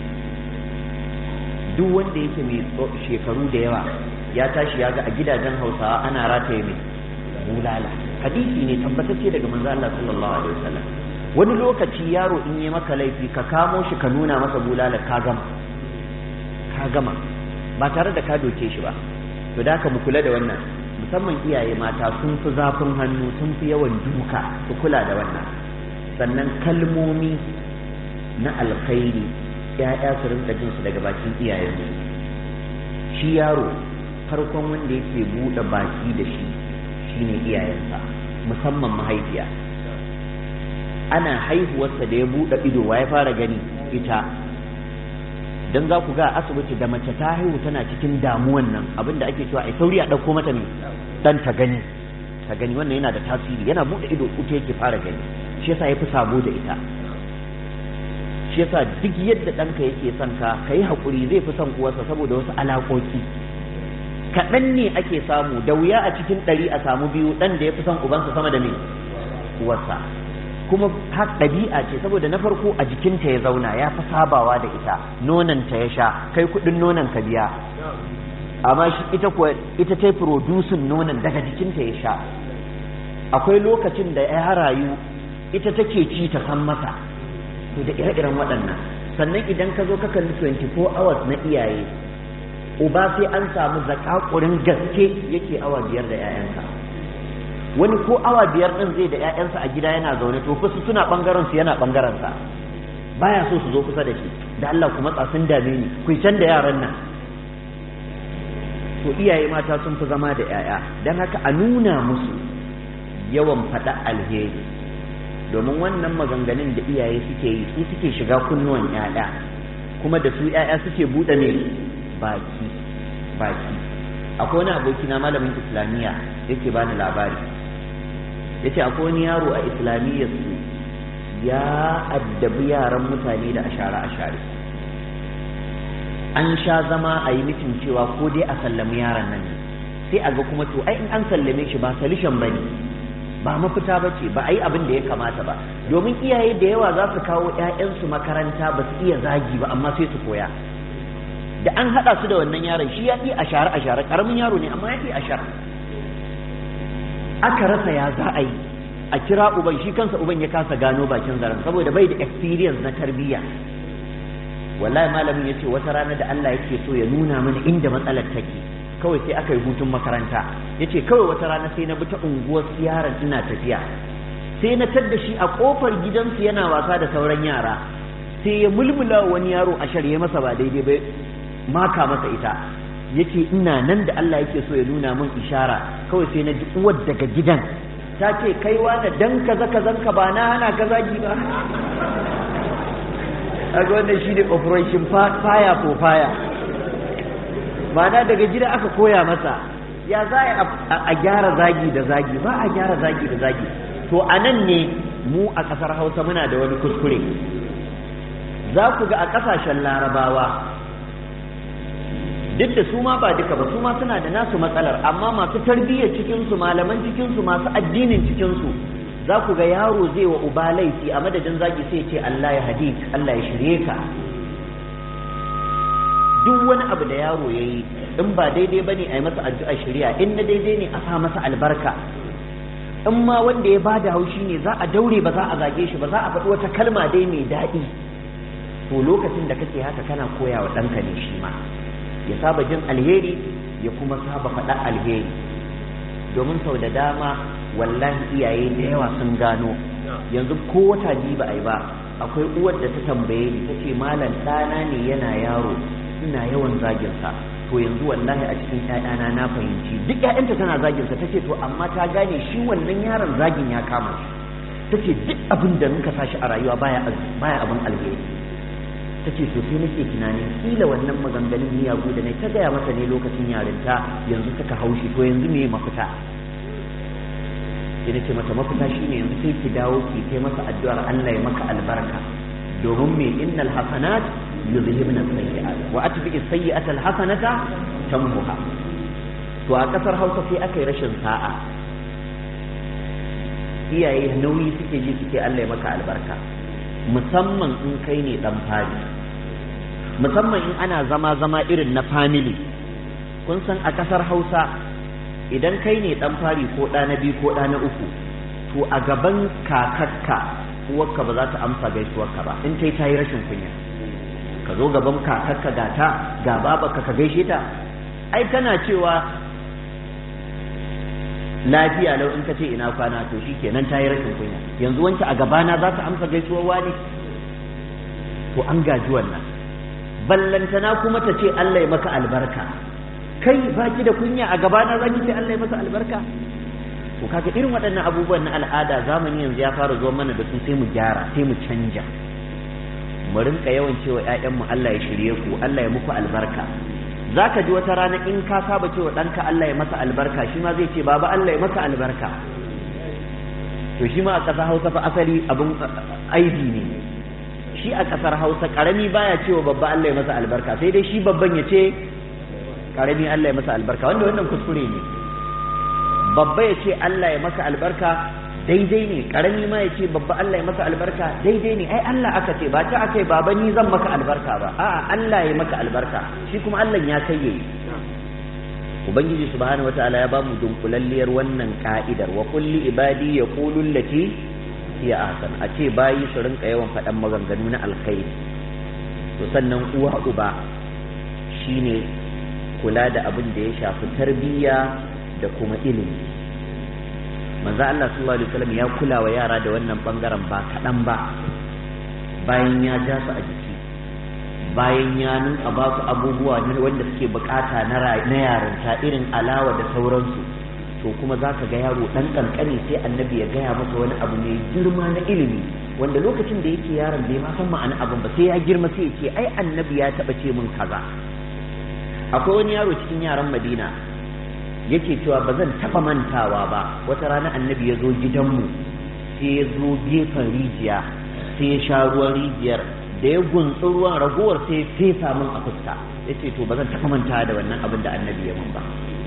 duk wanda yake mai shekaru da yawa ya tashi ya ga a gidajen hausawa ana rataye mai bulala hadisi ne tabbatacce daga manzo Allah sallallahu alaihi wasallam wani lokaci yaro in yi maka laifi ka kamo shi ka nuna masa bulala ka gama ka gama ba tare da ka doke shi ba to da mu kula da wannan musamman iyaye mata sun fi zafin hannu sun fi yawan duka su kula da wannan sannan kalmomi na alkhairi ya'ya su rinka jin su daga bakin iyayensu shi yaro farkon wanda yake buɗe baki da shi shine iyayensa musamman mahaifiya ana haihuwarsa da ya buɗe ido wa ya fara gani ita dan za ku ga asibiti da mace ta haihu tana cikin damuwan nan abinda ake cewa ai sauri a ɗauko mata ne dan ta gani ta gani wannan yana da tasiri yana buɗe ido ita yake fara gani shi yasa ya fi sabo da ita shi yasa duk yadda ɗanka yake son ka ka yi haƙuri zai fi son uwarsa saboda wasu alaƙoƙi kaɗan ne ake samu da wuya a cikin ɗari a samu biyu ɗan da ya fi son ubansa sama da me uwarsa kuma har ɗabi'a ce saboda na farko a jikinta ya zauna ya fi sabawa da ita nonanta ya sha kai kuɗin nonon ka biya amma shi ita kuwa ita ta producing nonon daga jikinta ya sha akwai lokacin da ya rayu ita take ci ta san masa to da ire-iren waɗannan sannan idan ka zo ka kalli 24 hours na iyaye uba sai an samu zakakurin gaske yake awa biyar da 'ya'yansa wani ko awa biyar ɗin zai da 'ya'yansa a gida yana zaune to fusu suna ɓangaren su yana ɓangaren sa baya so su zo kusa da shi da Allah ku matsa sun dame ni ku can da yaran nan to iyaye mata sun fi zama da 'ya'ya don haka a nuna musu yawan faɗa alheri domin wannan maganganun da iyaye suke yi su suke shiga kunnuwan 'ya'ya kuma da su 'ya'ya suke buɗe ne baki baki akwai wani abokina malamin islamiyya yake bani labari yace akwai wani yaro a islamiyyar su ya addabi yaran mutane da ashara ashare an sha zama a yi mitin cewa ko dai a sallami yaran nan ne sai a ga kuma to ai in an sallame shi ba solution ba ne ba mafita ba ce ba a yi abin da ya kamata ba domin iyaye da yawa za su kawo 'ya'yansu makaranta ba su iya zagi ba amma sai su koya da an haɗa su da wannan yaron shi ya iya ashare ashare karamin yaro ne amma ya iya ashare aka rasa ya za a yi a kira uban shi kansa uban ya kasa gano bakin zaren saboda bai da experience na tarbiyya wallahi malamin ya ce wata rana da Allah yake so ya nuna mana inda matsalar take kawai sai aka yi hutun makaranta ya ce kawai wata rana sai na bi ta unguwar yaron ina tafiya sai na tadda shi a kofar gidansu yana wasa da sauran yara sai ya mulmula wani yaro a shirye masa ba daidai ba maka masa ita yace ina nan da Allah yake so ya nuna min ishara kawai sai na ji uwar daga gidan ta ce kai wani dan kaza kazan ka ba na hana ka zagi ba aga wannan shine operation fire for fire ma'ana daga gida aka koya masa ya za a gyara zagi da zagi ba a gyara zagi da zagi to a nan ne mu a ƙasar hausa muna da wani kuskure za ku ga a ƙasashen larabawa duk da su ma ba duka ba su ma suna da nasu matsalar amma masu tarbiyyar cikinsu malaman cikinsu masu addinin cikinsu za ku ga yaro zai wa uba laifi a madadin zaki sai ce Allah ya hadi Allah ya shirye ka duk wani abu da yaro ya yi in ba daidai ba ne a yi masa addu'a shirya in na daidai ne a sa masa albarka in ma wanda ya ba da haushi ne za a daure ba za a zage shi ba za a faɗi wata kalma dai mai daɗi to lokacin da kake haka kana koya wa ɗanka ne shi ma ya saba jin alheri ya kuma saba faɗa alheri domin sau da dama wallahi iyaye da yawa sun gano yanzu ko wata biyu ba a yi ba akwai uwar da ta tambaye ni ta ce malam ɗana ne yana yaro ina yawan zaginsa to yanzu wallahi a cikin ƴaƴana na fahimci duk ƴaƴanta tana zaginsa ta ce to amma ta gane shi wannan yaron zagin ya kama shi ta ce duk abin da muka sashi a rayuwa baya baya abin alheri ta ce to sai nake tunanin kila wannan maganganun miyagu da na ta gaya masa ne lokacin yarinta yanzu suka haushi to yanzu me mafita sai nace mata mafita shine yanzu sai ki dawo ki kai masa addu'ar Allah ya maka albarka domin me innal hasanat yuzhibna sayyi'at wa atbi as-sayyi'ata al-hasanata tamhuha to a kasar Hausa sai aka yi rashin sa'a iyaye nauyi suke ji suke Allah ya maka albarka musamman in kai ne dan fari musamman in ana zama zama irin na family kun san a kasar Hausa idan kai ne dan fari ko ɗa na biyu ko ɗa na uku to a gaban kakakka uwarka ba za ta amsa gaisuwarka ba in kai ta yi rashin kunya ka zo gaban kakakka ga ta ga babarka ka gaishe ta ai tana cewa lafiya lau in ka ce ina kwana to shi kenan ta yi rashin kunya yanzu wancan a gabana za ta amsa gaisuwar wani to an gaji wannan ballantana kuma ta ce Allah ya maka albarka kai baki da kunya a gabana za ki ce Allah ya maka albarka to kaga irin waɗannan abubuwan na al'ada zamani yanzu ya fara zuwa mana da su sai mu gyara sai mu canja mu rinka yawan cewa ƴaƴanmu Allah ya shirye ku Allah ya muku albarka zaka ji wata rana in ka saba cewa ɗanka Allah ya masa albarka shi ma zai ce baba Allah ya maka albarka to shi ma a ƙasar Hausa fa asali abin aibi ne shi a ƙasar Hausa ƙarami baya cewa babba Allah ya masa albarka sai dai shi babban ya ce ƙarami Allah ya masa albarka wanda wannan kuskure ne babba ya ce Allah ya maka albarka daidai ne ƙarami ma ya ce babba Allah ya maka albarka daidai ne ai Allah aka ce ba ta aka yi baba ni zan maka albarka ba a'a Allah ya maka albarka shi kuma Allah ya kai yayi ubangiji subhanahu wataala ya bamu dunkulalliyar wannan ka'idar wa kulli ibadi yaqulu allati hiya ahsan a ce bayi su rinka yawan faɗan maganganu na alkhairi to sannan uwa uba shine kula da abin da ya shafi tarbiyya da kuma ilimi manzo Allah sallallahu alaihi wasallam ya kula wa yara da wannan bangaren ba kaɗan ba bayan ya ja su a jiki bayan ya nuna ba su abubuwa wanda suke bukata na yarinta irin alawa da sauransu to kuma za ka ga yaro ɗan ƙanƙani sai annabi ya gaya masa wani abu mai girma na ilimi wanda lokacin da yake yaron bai ma san ma'ana abin ba sai ya girma sai ya ce ai annabi ya taɓa ce min kaza akwai wani yaro cikin yaran madina yake cewa ba zan taɓa mantawa ba wata rana annabi ya zo gidanmu sai ya zo gefen rijiya sai ya sha ruwan rijiyar da ya guntsi ruwan ragowar sai ya fesa min a fuska ya ce to ba zan taɓa mantawa da wannan abin da annabi ya mun ba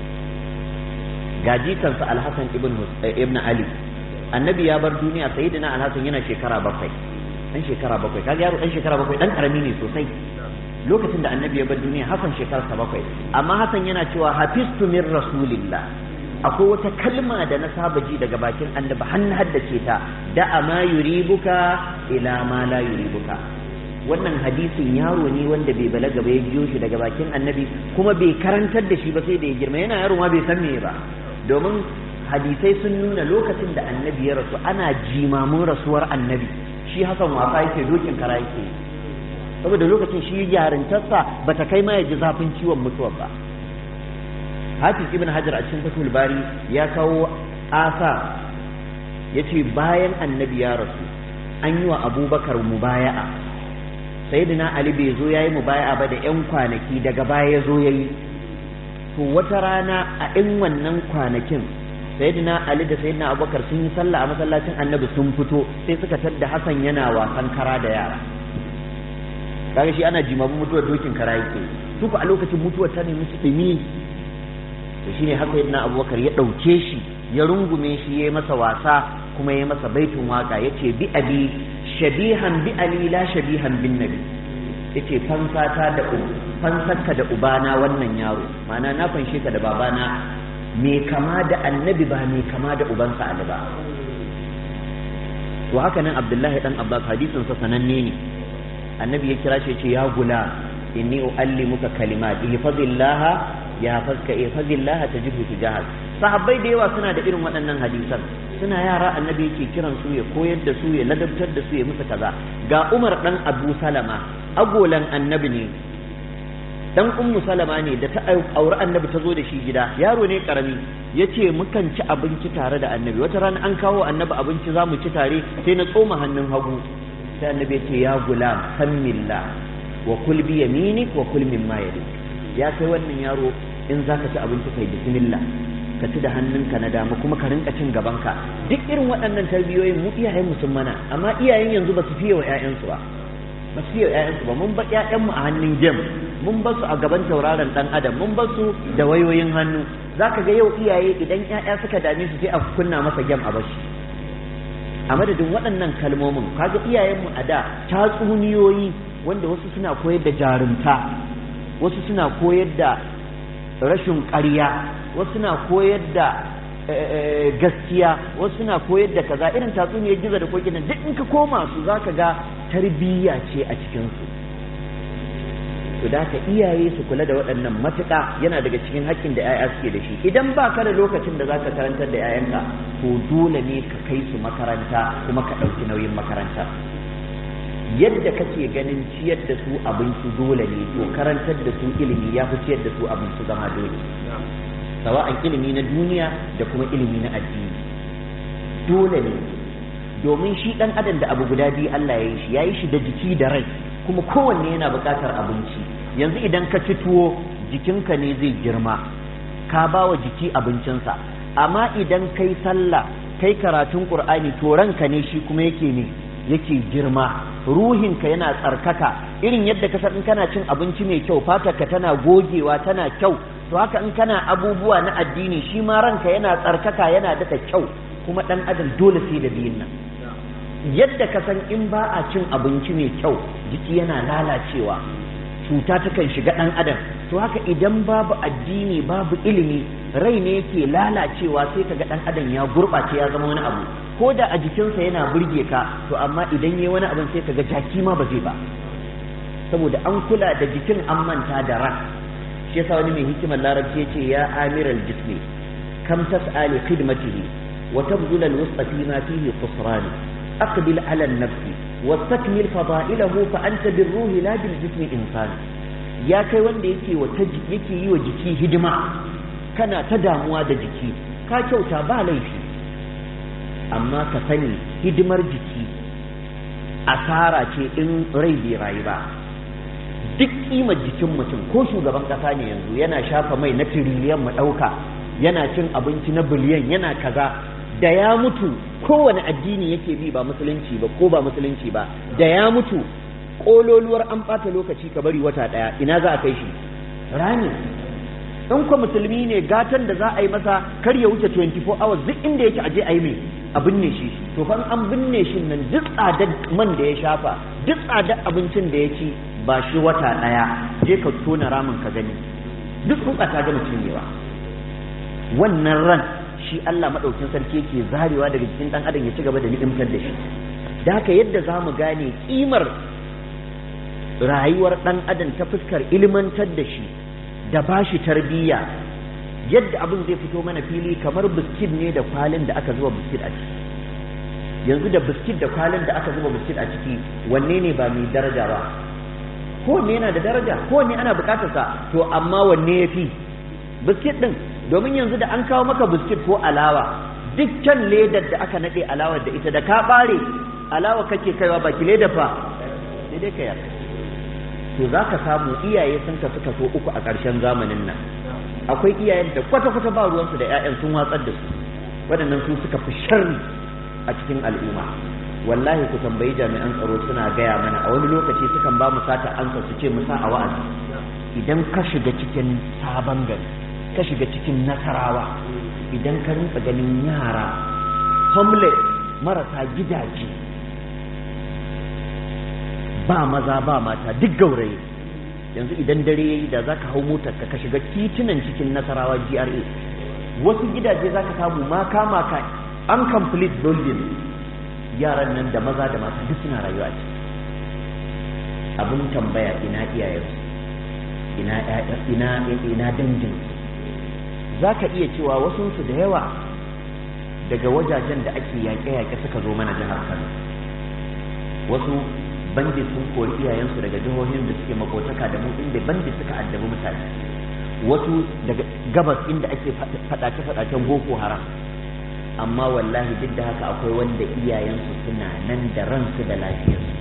gaji kansa alhassan ibn ibn ali annabi ya bar duniya sayyidina alhassan yana shekara bakwai dan shekara bakwai kaga yaro dan shekara bakwai dan karami ne sosai lokacin da annabi ya bar duniya hasan shekararsa bakwai amma hasan yana cewa hafistu min rasulillah akwai wata kalma da na saba ji daga bakin annabi har na haddace ta da ma yuribuka ila ma la yuribuka wannan hadisin yaro ne wanda bai balaga ba ya jiyo shi daga bakin annabi kuma bai karantar da shi ba sai da ya girma yana yaro ma bai san me ba domin hadisai sun nuna lokacin da annabi ya rasu ana jimamin rasuwar annabi shi hasan wasa yake dokin kara yake saboda lokacin shi yarintarsa ba ta kai ma ya ji zafin ciwon mutuwar ba hafiz ibn hajar a cikin fatul bari ya kawo asa ya ce bayan annabi ya rasu an yi wa abubakar mubaya'a sayyidina ali bai zo ya yi mubaya'a ba da 'yan kwanaki daga baya ya zo ya yi to wata rana a in wannan kwanakin sayyidina ali da sayyidina abubakar sun yi sallah a masallacin annabi sun fito sai suka tadda hasan yana wasan kara da yara kaga shi ana jimamin mutuwar dokin kara yake su a lokacin mutuwar ta nemi su dumi to shine haka sayyidina abubakar ya dauke shi ya rungume shi ya masa wasa kuma ya masa baitun waka yace bi abi shabihan bi ali la shabihan bin nabi yace fansata da fansarka da ubana wannan yaro ma'ana na fanshe ka da babana me kama da annabi ba me kama da ubansa ali ba to haka nan abdullahi dan abbas hadisin sa sananne ne annabi ya kira shi ya ce ya gula inni uallimuka kalimat ihfazillah ya fazka ihfazillah tajidhu tujahak sahabbai da yawa suna da irin waɗannan hadisan suna yara annabi yake kiran su ya koyar da su ya ladabtar da su ya musu kaza ga Umar dan Abu Salama agolan annabi ne dan ummu salama ne da ta auri annabi ta zo da shi gida yaro ne karami yace mukan ci abinci tare da annabi wata rana an kawo annabi abinci za mu ci tare sai na tsoma hannun hagu sai annabi ya ce ya gulam sammillah wa kul bi yaminik wa kul mimma yalik ya kai wannan yaro in zaka ci abinci kai bismillah ka ci da hannunka na dama kuma ka rinka cin gabanka duk irin waɗannan tarbiyoyin mu iyayen mu sun mana amma iyayen yanzu ba su fiye wa ƴaƴansu ba ba su fiye wa ƴaƴansu ba mun ba ƴaƴanmu a hannun gem mun ba su a gaban tauraron dan adam mun ba su da wayoyin hannu zaka ga yau iyaye idan ƴaƴa suka dame su sai a kunna masa gem a bashi a madadin waɗannan kalmomin kaga iyayenmu a da tatsuniyoyi wanda wasu suna koyar da jarumta wasu suna koyar da rashin ƙarya wasu suna koyar da gaskiya wasu suna koyar da kaza irin tatsuniyar gizo da kokin duk in ka koma su zaka ga tarbiyya ce a cikinsu to da ka iyaye su kula da waɗannan matuƙa yana daga cikin haƙƙin da 'ya'ya suke da shi idan ba ka da lokacin da za ka karantar da 'ya'yanka to dole ne ka kai su makaranta kuma ka ɗauki nauyin makaranta yadda kake ganin ciyar da su abinci dole ne to karantar da su ilimi ya fi ciyar da su abinci zama dole sawa'an ilimi na duniya da kuma ilimi na addini dole ne domin shi ɗan adam da abu guda biyu Allah ya yi shi ya yi shi da jiki da rai kuma kowanne yana buƙatar abinci yanzu idan ka ci tuwo jikinka ne zai girma ka ba wa jiki abincinsa amma idan kai sallah kai karatun qur'ani to ranka ne shi kuma yake ne yake girma ruhinka yana tsarkaka irin yadda ka in kana cin abinci mai kyau fatarka tana gogewa tana kyau to haka in kana abubuwa na addini shi ma ranka yana tsarkaka yana daɗa kyau kuma ɗan adam dole sai da biyun nan yadda ka san in ba a cin abinci mai kyau jiki yana lalacewa cuta takan shiga ɗan adam to haka idan babu addini babu ilimi rai ne yake lalacewa sai ka ga ɗan adam ya gurɓace ya zama wani abu ko da a jikinsa yana burge ka to amma idan yi wani abin sai ka ga jaki ma ba zai ba saboda an kula da jikin an manta da ran shi yasa wani mai hikimar larabci ya ce ya amiral jismi kam tas'ali khidmatihi wa tabdul al-wusqa fi ma fihi khusran aqbil ala an-nafsi wastakmil fada'ilahu fa anta birruhi la bil jismi insan ya kai wanda yake wa yake yi wa jiki hidima kana ta damuwa da jiki ka kyauta ba laifi amma ka sani hidimar jiki asara ce in rai bai rayu ba duk kimar jikin mutum ko shugaban kasa ne yanzu yana shafa mai na tiriliyan mu ɗauka yana cin abinci na biliyan yana kaza da ya mutu kowane addini yake bi ba musulunci ba ko ba musulunci ba da ya mutu kololuwar an ɓata lokaci ka bari wata ɗaya ina za a kai shi rami in ko musulmi ne gatan da za a yi masa kar ya wuce 24 hours duk inda yake aje a yi mai a binne shi to fa an binne shi nan duk tsadar man da ya shafa duk tsadar abincin da ya ci ba shi wata ɗaya je ka tona ramin ka gani duk tsutsa ta gama cinyewa wannan ran shi Allah maɗaukin sarki yake zarewa daga jikin ɗan adam ya ci gaba da ni'imtar da shi da haka yadda za mu gane ƙimar rayuwar ɗan adam ta fuskar ilmantar da shi da ba shi tarbiyya yadda abin zai fito mana fili kamar biskit ne da kwalin da aka zuba biskit a ciki yanzu da biskit da kwalin da aka zuba biskit a ciki wanne ne ba mai daraja ba kowanne yana da daraja kowanne ana bukatarsa to amma wanne ya fi biskit ɗin domin yanzu da an kawo maka biskit ko alawa dukkan ledar da aka naɗe alawar da ita da ka ɓare alawa kake kaiwa baki ledar fa sai dai ka yarda to za ka samu iyaye sun kasu kaso uku a ƙarshen zamanin nan akwai iyayen da kwata-kwata ba ruwansu da 'ya'yan sun watsar da su waɗannan su suka fi sharri a cikin al'umma wallahi ku tambayi jami'an tsaro suna gaya mana a wani lokaci sukan ba mu sata ansa su ce mu sa a wa'azi idan ka shiga cikin sabon gari ka shiga cikin nasarawa idan ka rinka ganin yara homeless marasa gidaje ba maza ba mata duk gauraye yanzu idan dare yayi da zaka hau motar ka ka shiga titunan cikin nasarawa GRA wasu gidaje zaka samu ma kama ka complete building yaran nan da maza da mata duk suna rayuwa ce abin tambaya ina iyayensu ina ina ina dangin zaka iya cewa wasu su da yawa daga wajajen da ake yaƙe-yaƙe suka zo mana jihar Kano wasu bandi sun kori iyayensu daga jihohin da suke makotaka da mu inda bandi suka addabi mutane wasu daga gabas inda ake faɗace-faɗacen boko haram amma wallahi duk da haka akwai wanda iyayensu suna nan da ransu da lafiyarsu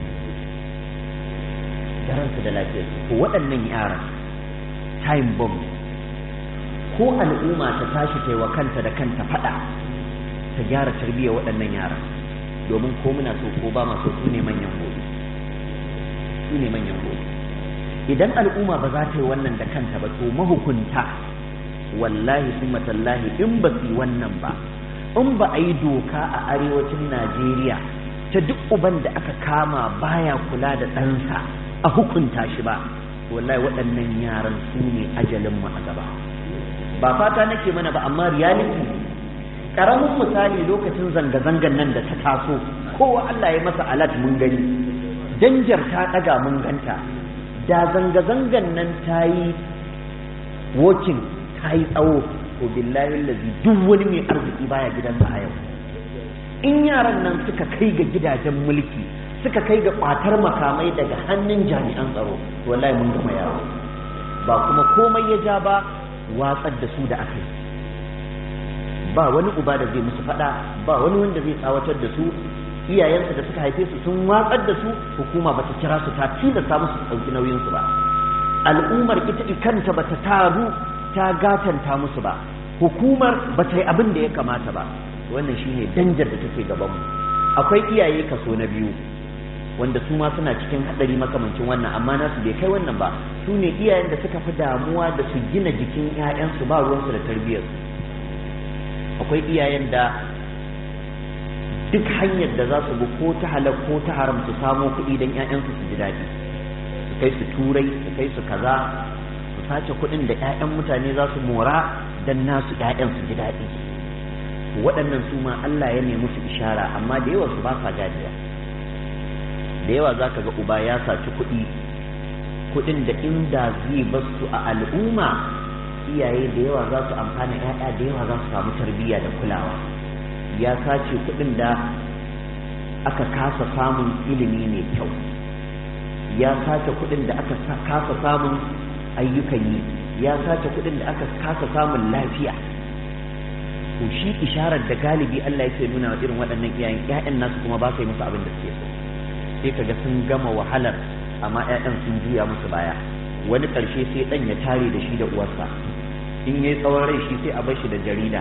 da ransu da lafiyarsu ko waɗannan yaran time bomb ko al'umma ta tashi ta wa kanta da kanta faɗa ta gyara tarbiyyar waɗannan yaran domin ko muna so ko ba ma so su ne manyan gobe su ne manyan gobe idan al'umma ba za ta yi wannan da kanta ba to mahukunta wallahi summa tallahi in ba su yi wannan ba in ba a yi doka a arewacin najeriya ta duk uban da aka kama baya kula da ɗansa a hukunta shi ba wallahi waɗannan yaran su ne ajalinmu a gaba ba fata nake mana ba amma reality ƙaramin misali lokacin zanga-zangan nan da ta taso kowa Allah ya masa alat mun gani danjar ta ɗaga mun ganta da zanga-zangan nan ta yi working ta yi tsawo to billahi lazi duk wani mai arziki baya gidansa a yau in yaran nan suka kai ga gidajen mulki suka kai ga ƙwatar makamai daga hannun jami'an tsaro to wallahi mun gama yawo ba kuma komai ya ja ba watsar da su da aka yi ba wani uba da zai musu faɗa ba wani wanda zai tsawatar da su iyayensu da suka haife su sun watsar da su hukuma bata kira su ta tilasta musu su ɗauki nauyinsu ba al'ummar ita kanta bata taru ta gatanta musu ba hukumar bata yi abin da ya kamata ba wannan shine danjar da take gabanmu akwai iyaye kaso na biyu wanda su ma suna cikin hadari makamancin wannan amma nasu bai kai wannan ba su ne iyayen da suka fi damuwa da su gina jikin 'ya'yansu ba ruwansu da tarbiyyarsu akwai iyayen da duk hanyar da za su bi ko ta halal ko ta haram su samo kuɗi don 'ya'yansu su ji daɗi su kai su turai su kai su kaza su sace kuɗin da 'ya'yan mutane za su mora don nasu 'ya'yan su ji daɗi waɗannan su ma Allah ya nemi su ishara amma da yawa su ba sa gajiya da yawa za ka ga uba ya saci kuɗi kuɗin da inda zai basu a al'umma iyaye da yawa za su amfana 'ya'ya da yawa za su samu tarbiyya da kulawa ya sace kuɗin da aka kasa samun ilimi mai kyau ya sace kuɗin da aka kasa samun ayyukan yi ya sace kuɗin da aka kasa samun lafiya to shi isharar da galibi Allah yake nuna wa irin waɗannan iyayen ƴaƴan nasu kuma ba su yi musu abin da suke so sai kaga sun gama wahalar amma ƴaƴan sun juya musu baya wani ƙarshe sai ɗan ya tare da shi da uwarsa in yayi tsawon rai shi sai a bar shi da jarida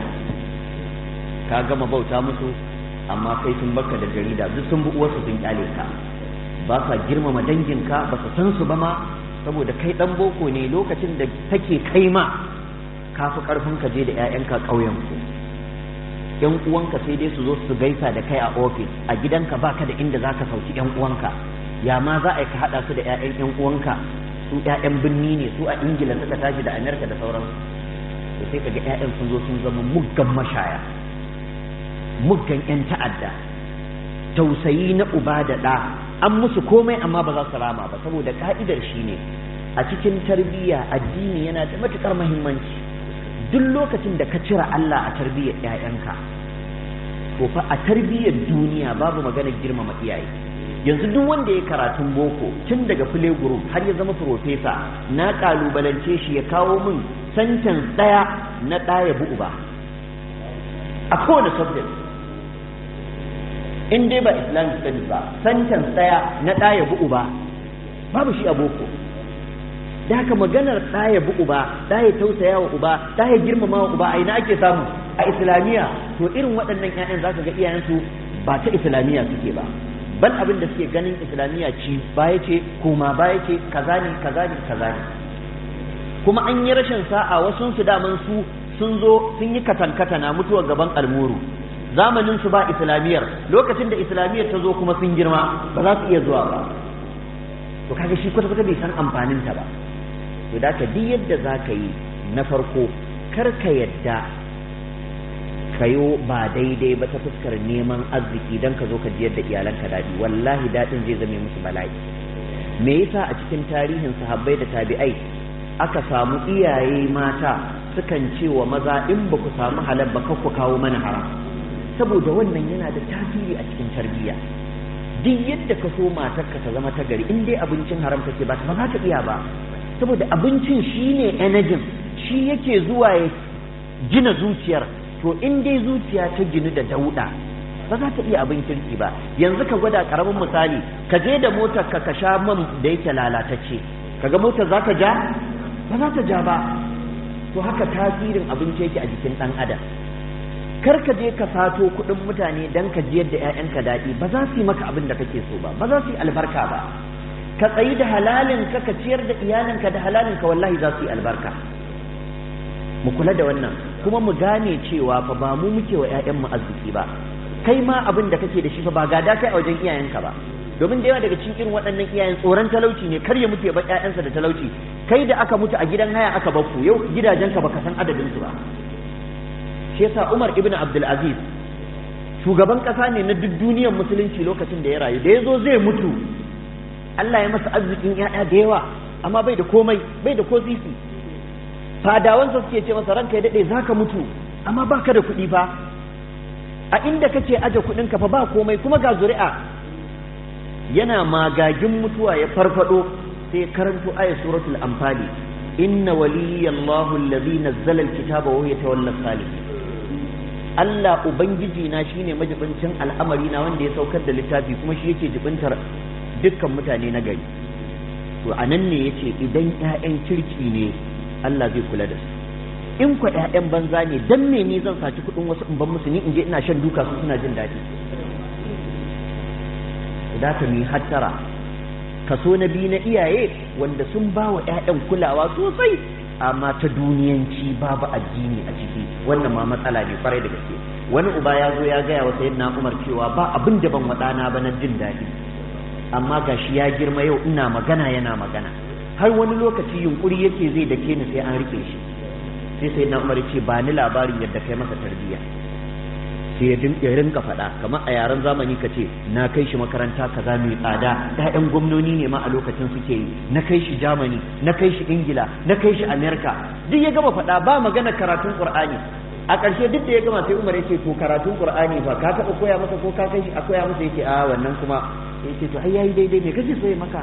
ka gama bauta musu amma kai sun baka da jarida duk sun bi uwarsu sun kyale ka ba sa girmama danginka ba su san su ba ma saboda kai dan boko ne lokacin da take kai ma ka fi karfin ka je da 'ya'yanka ƙauyen ku yan uwanka sai dai su zo su gaisa da kai a ofis a gidanka baka da inda zaka sauki yan uwanka ya ma za a yi ka haɗa su da 'ya'yan yan uwanka su 'ya'yan birni ne su a ingila suka tashi da amerika da sauransu to sai kaga 'ya'yan sun zo sun zama muggan mashaya muggan 'yan ta'adda tausayi na uba da ɗa an musu komai amma ba za su rama ba saboda ka'idar shi ne a cikin tarbiyya addini yana da matuƙar muhimmanci duk lokacin da ka cire Allah a tarbiyyar 'ya'yanka to fa a tarbiyyar duniya babu maganar girmama iyaye yanzu duk wanda ya karatun boko tun daga play group har ya zama profesa na kalubalance shi ya kawo min sentence ɗaya na ɗaya bu uba a kowane subject in dai ba islamic studies ba sentence ɗaya na ɗaya bu uba babu shi a boko da haka maganar ɗaya bu uba ɗaya tausaya wa uba ɗaya girmama wa uba a ina ake samu a islamiyya to irin waɗannan 'ya'yan za ka ga iyayensu ba ta islamiyya suke ba bal abin da suke ganin islamiyya ci baya ce koma baya ce kaza ne kaza ne kaza ne kuma an yi rashin sa'a wasu su daman su sun zo sun yi katankata na mutuwar gaban almuru zamanin su ba islamiyyar lokacin da islamiyyar ta zo kuma sun girma ba za su iya zuwa ba to kaga shi kwata kwata bai san amfanin ta ba to da ka duk yadda za ka yi na farko kar ka yadda kayo ba daidai ba ta fuskar neman arziki don ka zo ka jiyar da iyalanka daɗi wallahi daɗin zai zame musu bala'i me yasa a cikin tarihin sahabbai da tabi'ai aka samu iyaye mata sukan ce wa maza in ba ku samu halal ba ku kawo mana haram saboda wannan yana da tasiri a cikin tarbiyya duk yadda ka so matarka ta zama ta gari in dai abincin haram take ba ba za ta iya ba saboda abincin shine energy shi yake zuwa ya gina zuciyar to in dai zuciya ta ginu da dauda ba za ta iya abin kirki ba yanzu ka gwada karamin misali ka je da motar ka ka sha man da yake lalatacce kaga motar za ta ja ba za ta ja ba to haka tasirin abinci yake a jikin dan adam kar ka je ka sato kuɗin mutane dan ka jiyar da 'ya'yanka daɗi ba za su yi maka abin da kake so ba ba za su yi albarka ba ka tsayi da halalin ka ka ciyar da iyalinka da halalin ka wallahi za su yi albarka mu kula da wannan kuma mu gane cewa fa ba mu muke wa ƴaƴanmu arziki ba kai ma abin da kake da shi fa ba gada kai a wajen iyayenka ba domin da yawa daga cikin irin waɗannan iyayen tsoron talauci ne kar ya mutu ya bar ƴaƴansa da talauci kai da aka mutu a gidan haya aka bakku yau gidajenka baka san adadin su ba shi yasa Umar ibn Abdul Aziz shugaban kasa ne na duk duniyar musulunci lokacin da ya rayu da ya zo zai mutu Allah ya masa arzikin ƴaƴa da yawa amma bai da komai bai da ko sisi fadawansa suke ce masa ranka ya daɗe za ka mutu amma ba ka da kuɗi fa a inda kake aje kuɗinka fa ba komai kuma ga zuri'a yana magagin mutuwa ya farfado sai karanto ayat suratul anfali inna waliyallahu allazi nazzala alkitaba wa huwa yatawalla salihin Allah ubangiji na shine majibincin al'amari na wanda ya saukar da littafi kuma shi yake jibintar dukkan mutane na gari to anan ne yace idan ƴaƴan kirki ne Allah zai kula da su in kwa ƴaƴan banza ne dan me ni zan saci kuɗin wasu in ban musu ni in je ina shan duka su suna jin daɗi da ka mi hattara kaso na biyu na iyaye wanda sun ba wa ƴaƴan kulawa sosai amma ta duniyanci babu addini a ciki wannan ma matsala ne kwarai da gaske wani uba ya zo ya gaya wa sayyidina Umar cewa ba abin da ban waɗana ba na jin daɗi amma gashi ya girma yau ina magana yana magana har wani lokaci yunkuri yake zai dake ni sai an rike shi sai sai na umar ce ba ni labarin yadda kai masa tarbiyya sai ya dinka rinka faɗa kamar a yaren zamani ka ce na kai shi makaranta kaza mai tsada ƴaƴan gwamnoni ne ma a lokacin suke yi na kai shi Germany na kai shi Ingila na kai shi America duk ya gama faɗa ba magana karatun Qur'ani a ƙarshe duk da ya gama sai Umar yake to karatun Qur'ani fa ka taɓa koya masa ko ka kai shi a koya masa yake a wannan kuma yake to ai yayi daidai me kace so ya maka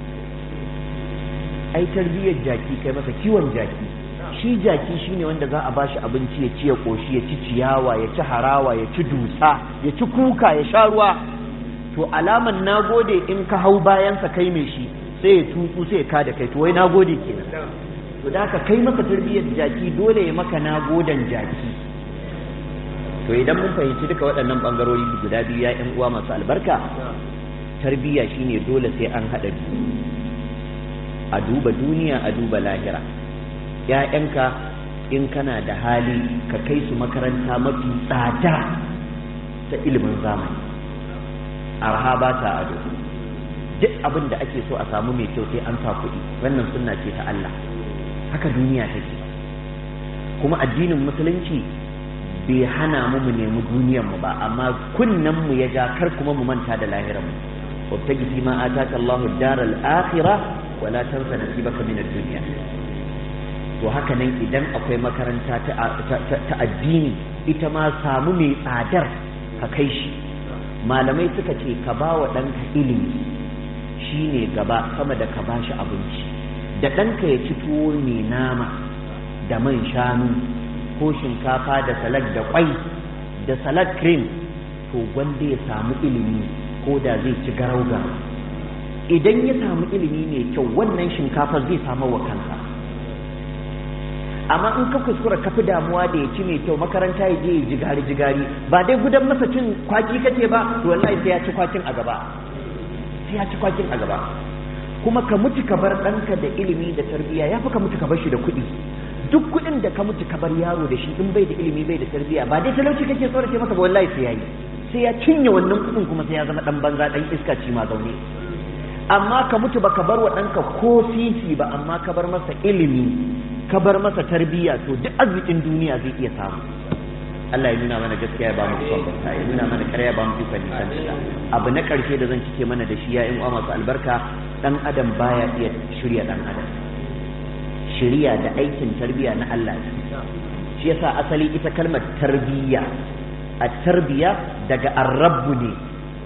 ai tarbiyyar jaki kai masa kiwon jaki shi jaki shine wanda za a bashi abinci ya ci ya koshi ya ci ciyawa ya ci harawa ya ci dusa ya ci kuka ya sha ruwa to alaman nagode in ka hau bayansa kai mai shi sai ya tutsu sai ya kada kai to wai nagode kenan to da ka kai masa tarbiyyar jaki dole ya maka nagodan jaki to idan mun fahimci duka waɗannan bangarori guda biyu ya ƴan uwa masu albarka tarbiyya shine dole sai an haɗa biyu a duba duniya a duba lahira ‘ya'yanka in kana da hali ka kai su makaranta mafi tsada ta ilimin zamani arha ba ta ado duk abin da ake so a samu mai kyau sai an sa kuɗi wannan sunna ce ta Allah haka duniya take kuma addinin musulunci bai hana mu mu nemi duniyar mu ba amma kunnen mu ya ja kar kuma mu manta da lahirar mu wabtagi fi ma ataka Allahu ad-daral akhirah wala tansa nasibaka min ad-dunya to haka nan idan akwai makaranta ta addini ita ma samu mai tsadar ka kai shi malamai suka ce ka ba wa ɗanka ilimi shi ne gaba sama da ka ba shi abinci da ɗanka ya ci tuwo mai nama da man shanu ko shinkafa da salad da kwai da salad cream to gwanda ya samu ilimi ko da zai ci garau-garau idan ya samu ilimi mai kyau wannan shinkafar zai samu wa kansa amma in ka kuskura ka fi damuwa da ya ci mai kyau makaranta ya je ya jigari jigari ba dai gudan masa cin kwaki kake ba to wallahi sai ya ci kwakin a gaba sai ya ci kwakin a gaba kuma ka mutu ka bar ɗanka da ilimi da tarbiyya ya fi ka mutu ka bar shi da kuɗi duk kuɗin da ka mutu ka bar yaro da shi in bai da ilimi bai da tarbiyya ba dai talauci kake tsorace masa ba wallahi sai ya yi sai ya cinye wannan kuɗin kuma sai ya zama ɗan banza ɗan iska ci ma zaune amma ka mutu ba ka bar wa ɗanka ko sisi ba amma ka bar masa ilimi ka bar masa tarbiyya to duk arzikin duniya zai iya samu Allah ya nuna mana gaskiya ya ba mu ikon barka ya nuna mana ƙarya ya ba mu ikon nisan abu na ƙarshe da zan cike mana da shi ya in masu albarka dan adam baya iya shirya dan adam shirya da aikin tarbiyya na Allah shi yasa asali ita kalmar tarbiyya a tarbiyya daga arrabu ne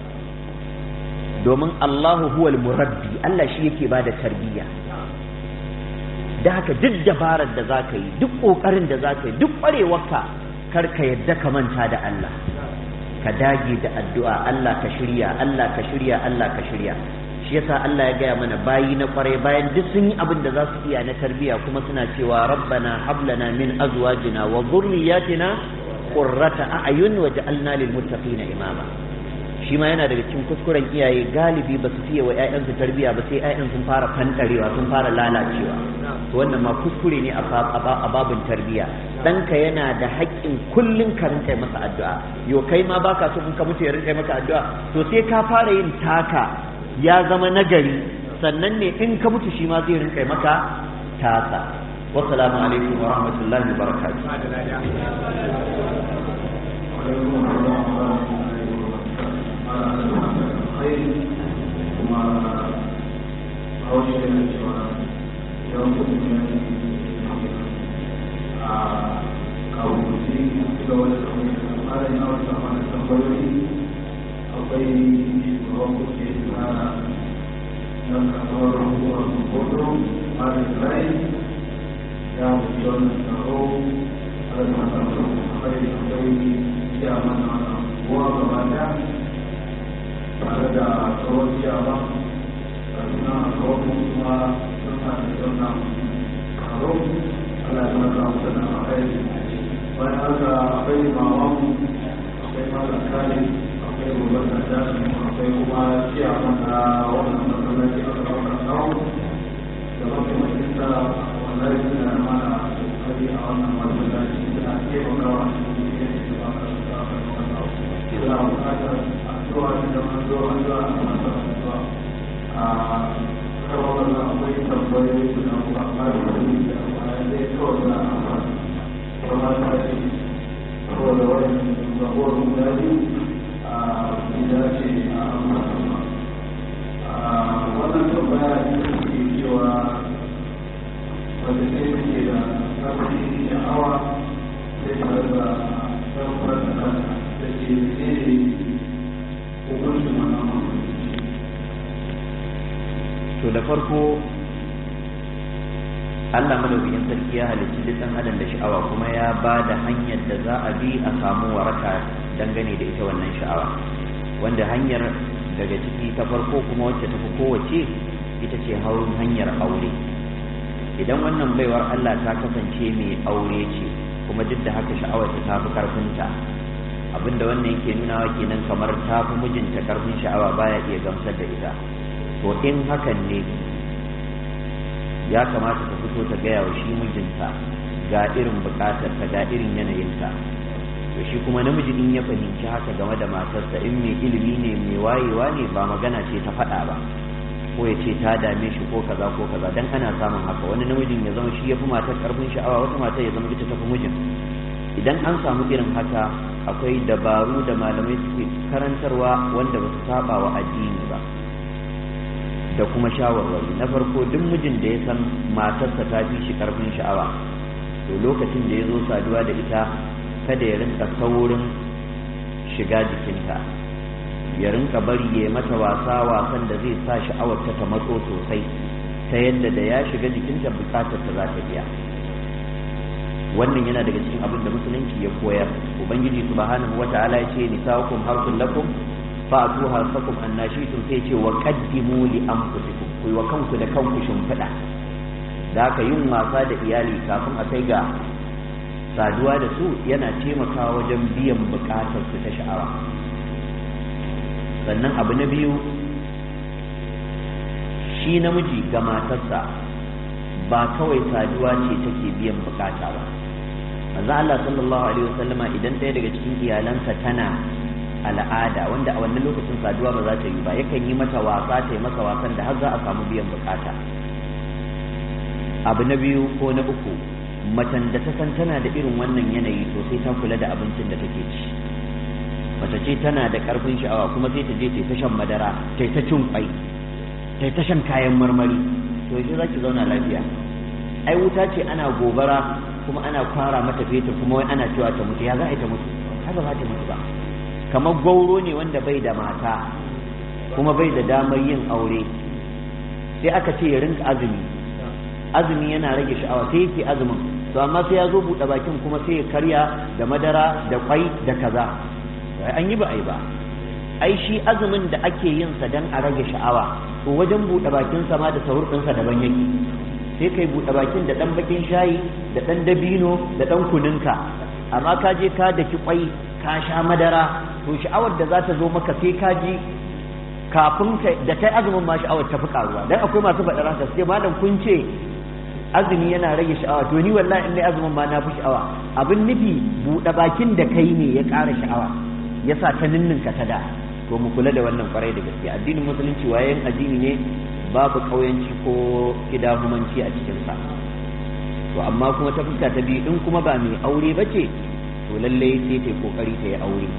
domin Allahu huwal murabbi Allah shi yake bada tarbiyya da haka duk dabarar da za ka yi duk ƙoƙarin da za ka yi duk ƙwarewarka kar ka yadda ka manta da Allah ka dage da addu'a Allah ka shirya Allah ka shirya Allah ka shirya shi yasa Allah ya gaya mana bayi na ƙware bayan duk sun yi abin da za su iya na tarbiyya kuma suna cewa rabbana hablana min azwajina wa dhurriyyatina qurrata a'yun waj'alna lil muttaqina imama shi ma yana daga cikin kuskuren iyaye galibi ba su fiye wa 'ya'yansu tarbiyya ba sai 'ya'yan sun fara fantarewa sun fara lalacewa to wannan ma kuskure ne a babin tarbiyya ɗanka yana da haƙƙin kullum ka rinka masa addu'a yo kai ma baka so in ka mutu ya rinka maka addu'a to sai ka fara yin taka ya zama nagari sannan ne in ka mutu shi ma zai rinka maka tasa wassalamu alaikum wa rahmatullahi wa alkhairi kuma a wasu yana cewa yawan mutum a kawo mutum ga wani kamar tsarin na wata wani tambayoyi akwai shugaban kuke na na kamar hukumar hoto marin rai ya mutu wannan taro a da masu akwai akwai iya mana kowa gaba ɗaya tare da tsawon ciyawa suna kawo kuma suna da suna karo ala ya maka suna a kai bayan haka akwai mawamu akwai malam kare akwai gobe da dasu akwai kuma ciyawa na wannan masallaci a kawo da kawo da mafi majalisa wallahi suna mana kokari a wannan masallaci suna taimakawa cikin yadda ba ka da kawo suna bukatar addu'a da manzo addu'a a masallaci a kawai da akwai tambayoyi guda kuma amma da wani da amma zai kawai da amma kuma ta ce kawai da wani zabuwar guda biyu a gida ce a amma a wannan tambaya da ke cewa wanda sai take da ƙarfi sha'awa sai tare da ɗaukar da kanta da ke ne hukuncin wannan to da farko Allah madaukakin sarki ya halicci duk ɗan adam da sha'awa kuma ya ba da hanyar da za a bi a samu waraka dangane da ita wannan sha'awa wanda hanyar daga ciki ta farko kuma wacce ta fi kowace ita ce haurin hanyar aure idan wannan baiwar Allah ta kasance mai aure ce kuma duk da haka sha'awar ta fi karfinta abinda wannan yake nunawa kenan kamar ta fi mijinta karfin sha'awa baya iya gamsar da ita to in hakan ne ya kamata ta fito ta gaya wa shi mijinta ga irin bukatar ta ga irin yanayinta to shi kuma namiji in ya fahimci haka game da matarsa in mai ilimi ne mai wayewa ne ba magana ce ta faɗa ba ko ya ce ta dame shi ko kaza ko kaza dan ana samun haka wani namijin ya zama shi ya fi matar karfin sha'awa wata matar ya zama ita ta fi mijin idan an samu irin haka akwai dabaru da malamai suke karantarwa wanda ba su saba wa addini ba da kuma shawarwari na farko duk mijin da ya san matarsa ta fi shi karfin sha'awa to lokacin da ya zo saduwa da ita kada ya rinka saurin shiga jikinta ya rinka bari ya mata wasa wasan da zai sa sha'awar ta matso sosai ta yadda da ya shiga jikinta bukatar ta za ta biya wannan yana daga cikin abin da musulunci ya koyar ubangiji subhanahu wata'ala ya ce nisa'ukum harsun lakum fa'atu harsakum annashitum sai ce wa qaddimu li anfusikum ku wa kanku da kanku shimfiɗa da haka yin wasa da iyali kafin a kai ga saduwa da su yana taimakawa wajen biyan bukatar su ta sha'awa sannan abu na biyu shi namiji ga matarsa ba kawai saduwa ce take biyan bukata ba manzo Allah sallallahu alaihi wasallama idan ɗaya daga cikin iyalansa tana al'ada wanda a wannan lokacin saduwa ba za ta yi ba yakan yi mata wasa ta yi masa wasan da har za a samu biyan bukata abu na biyu ko na uku macen da ta san tana da irin wannan yanayi to sai ta kula da abincin da take ci mace ce tana da karfin sha'awa kuma sai ta je ta shan madara ta ta cin kwai ta ta shan kayan marmari to shi za ki zauna lafiya ai wuta ce ana gobara kuma ana kwara mata fetur kuma wai ana cewa ta mutu ya za a yi ta mutu haka ba ta mutu ba kamar gauro ne wanda bai da mata kuma bai da damar yin aure sai aka ce ya rinka azumi azumi yana rage sha'awa sai yake azumin to amma sai ya zo buɗe bakin kuma sai ya karya da madara da kwai da kaza an yi ba ai ba ai shi azumin da ake yin sa dan a rage sha'awa to wajen buɗe bakin sa ma da sahur ɗinsa daban yake sai kai buɗe bakin da ɗan bakin shayi da ɗan dabino da ɗan kuninka amma ka je ka daki kwai ka sha madara to sha'awar da za ta zo maka sai ka ji kafin da kai azumin ma sha'awar ta fi karuwa dan akwai masu faɗar haka sai malam kun ce azumi yana rage sha'awa to ni wallahi in dai azumin ma na fi sha'awa abin nufi buɗe bakin da kai ne ya ƙara sha'awa yasa ta ninninka ta da to mu kula da wannan kwarai da gaske addinin musulunci wayan addini ne babu ƙauyanci ko kidahumanci a cikinsa to amma kuma ta fuska ta biyu in kuma ba mai aure ba ce to lallai sai ta yi kokari ta yi aure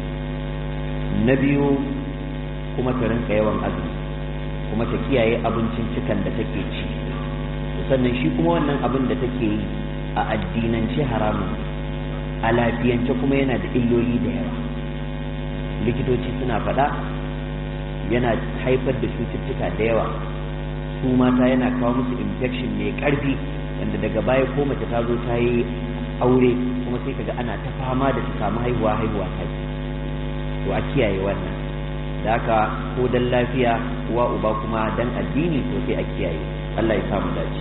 na biyu kuma ta rinka yawan azumi kuma ta kiyaye abincin cikan da take ci sannan shi kuma wannan abin da take yi a addinance haramun a lafiyance kuma yana da illoli da yawa likitoci suna faɗa yana haifar da cututtuka da yawa su mata yana kawo musu infection mai ƙarfi wanda daga baya ko mace ta zo ta yi aure kuma sai kaga ana ta fama da su samu haihuwa haihuwa ta to a kiyaye wannan da haka ko dan lafiya uwa uba kuma dan addini to sai a kiyaye Allah ya samu dace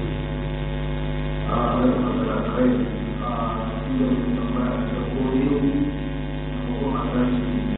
a wani magana kai a inda mutum ba da ko yau ko kuma tashi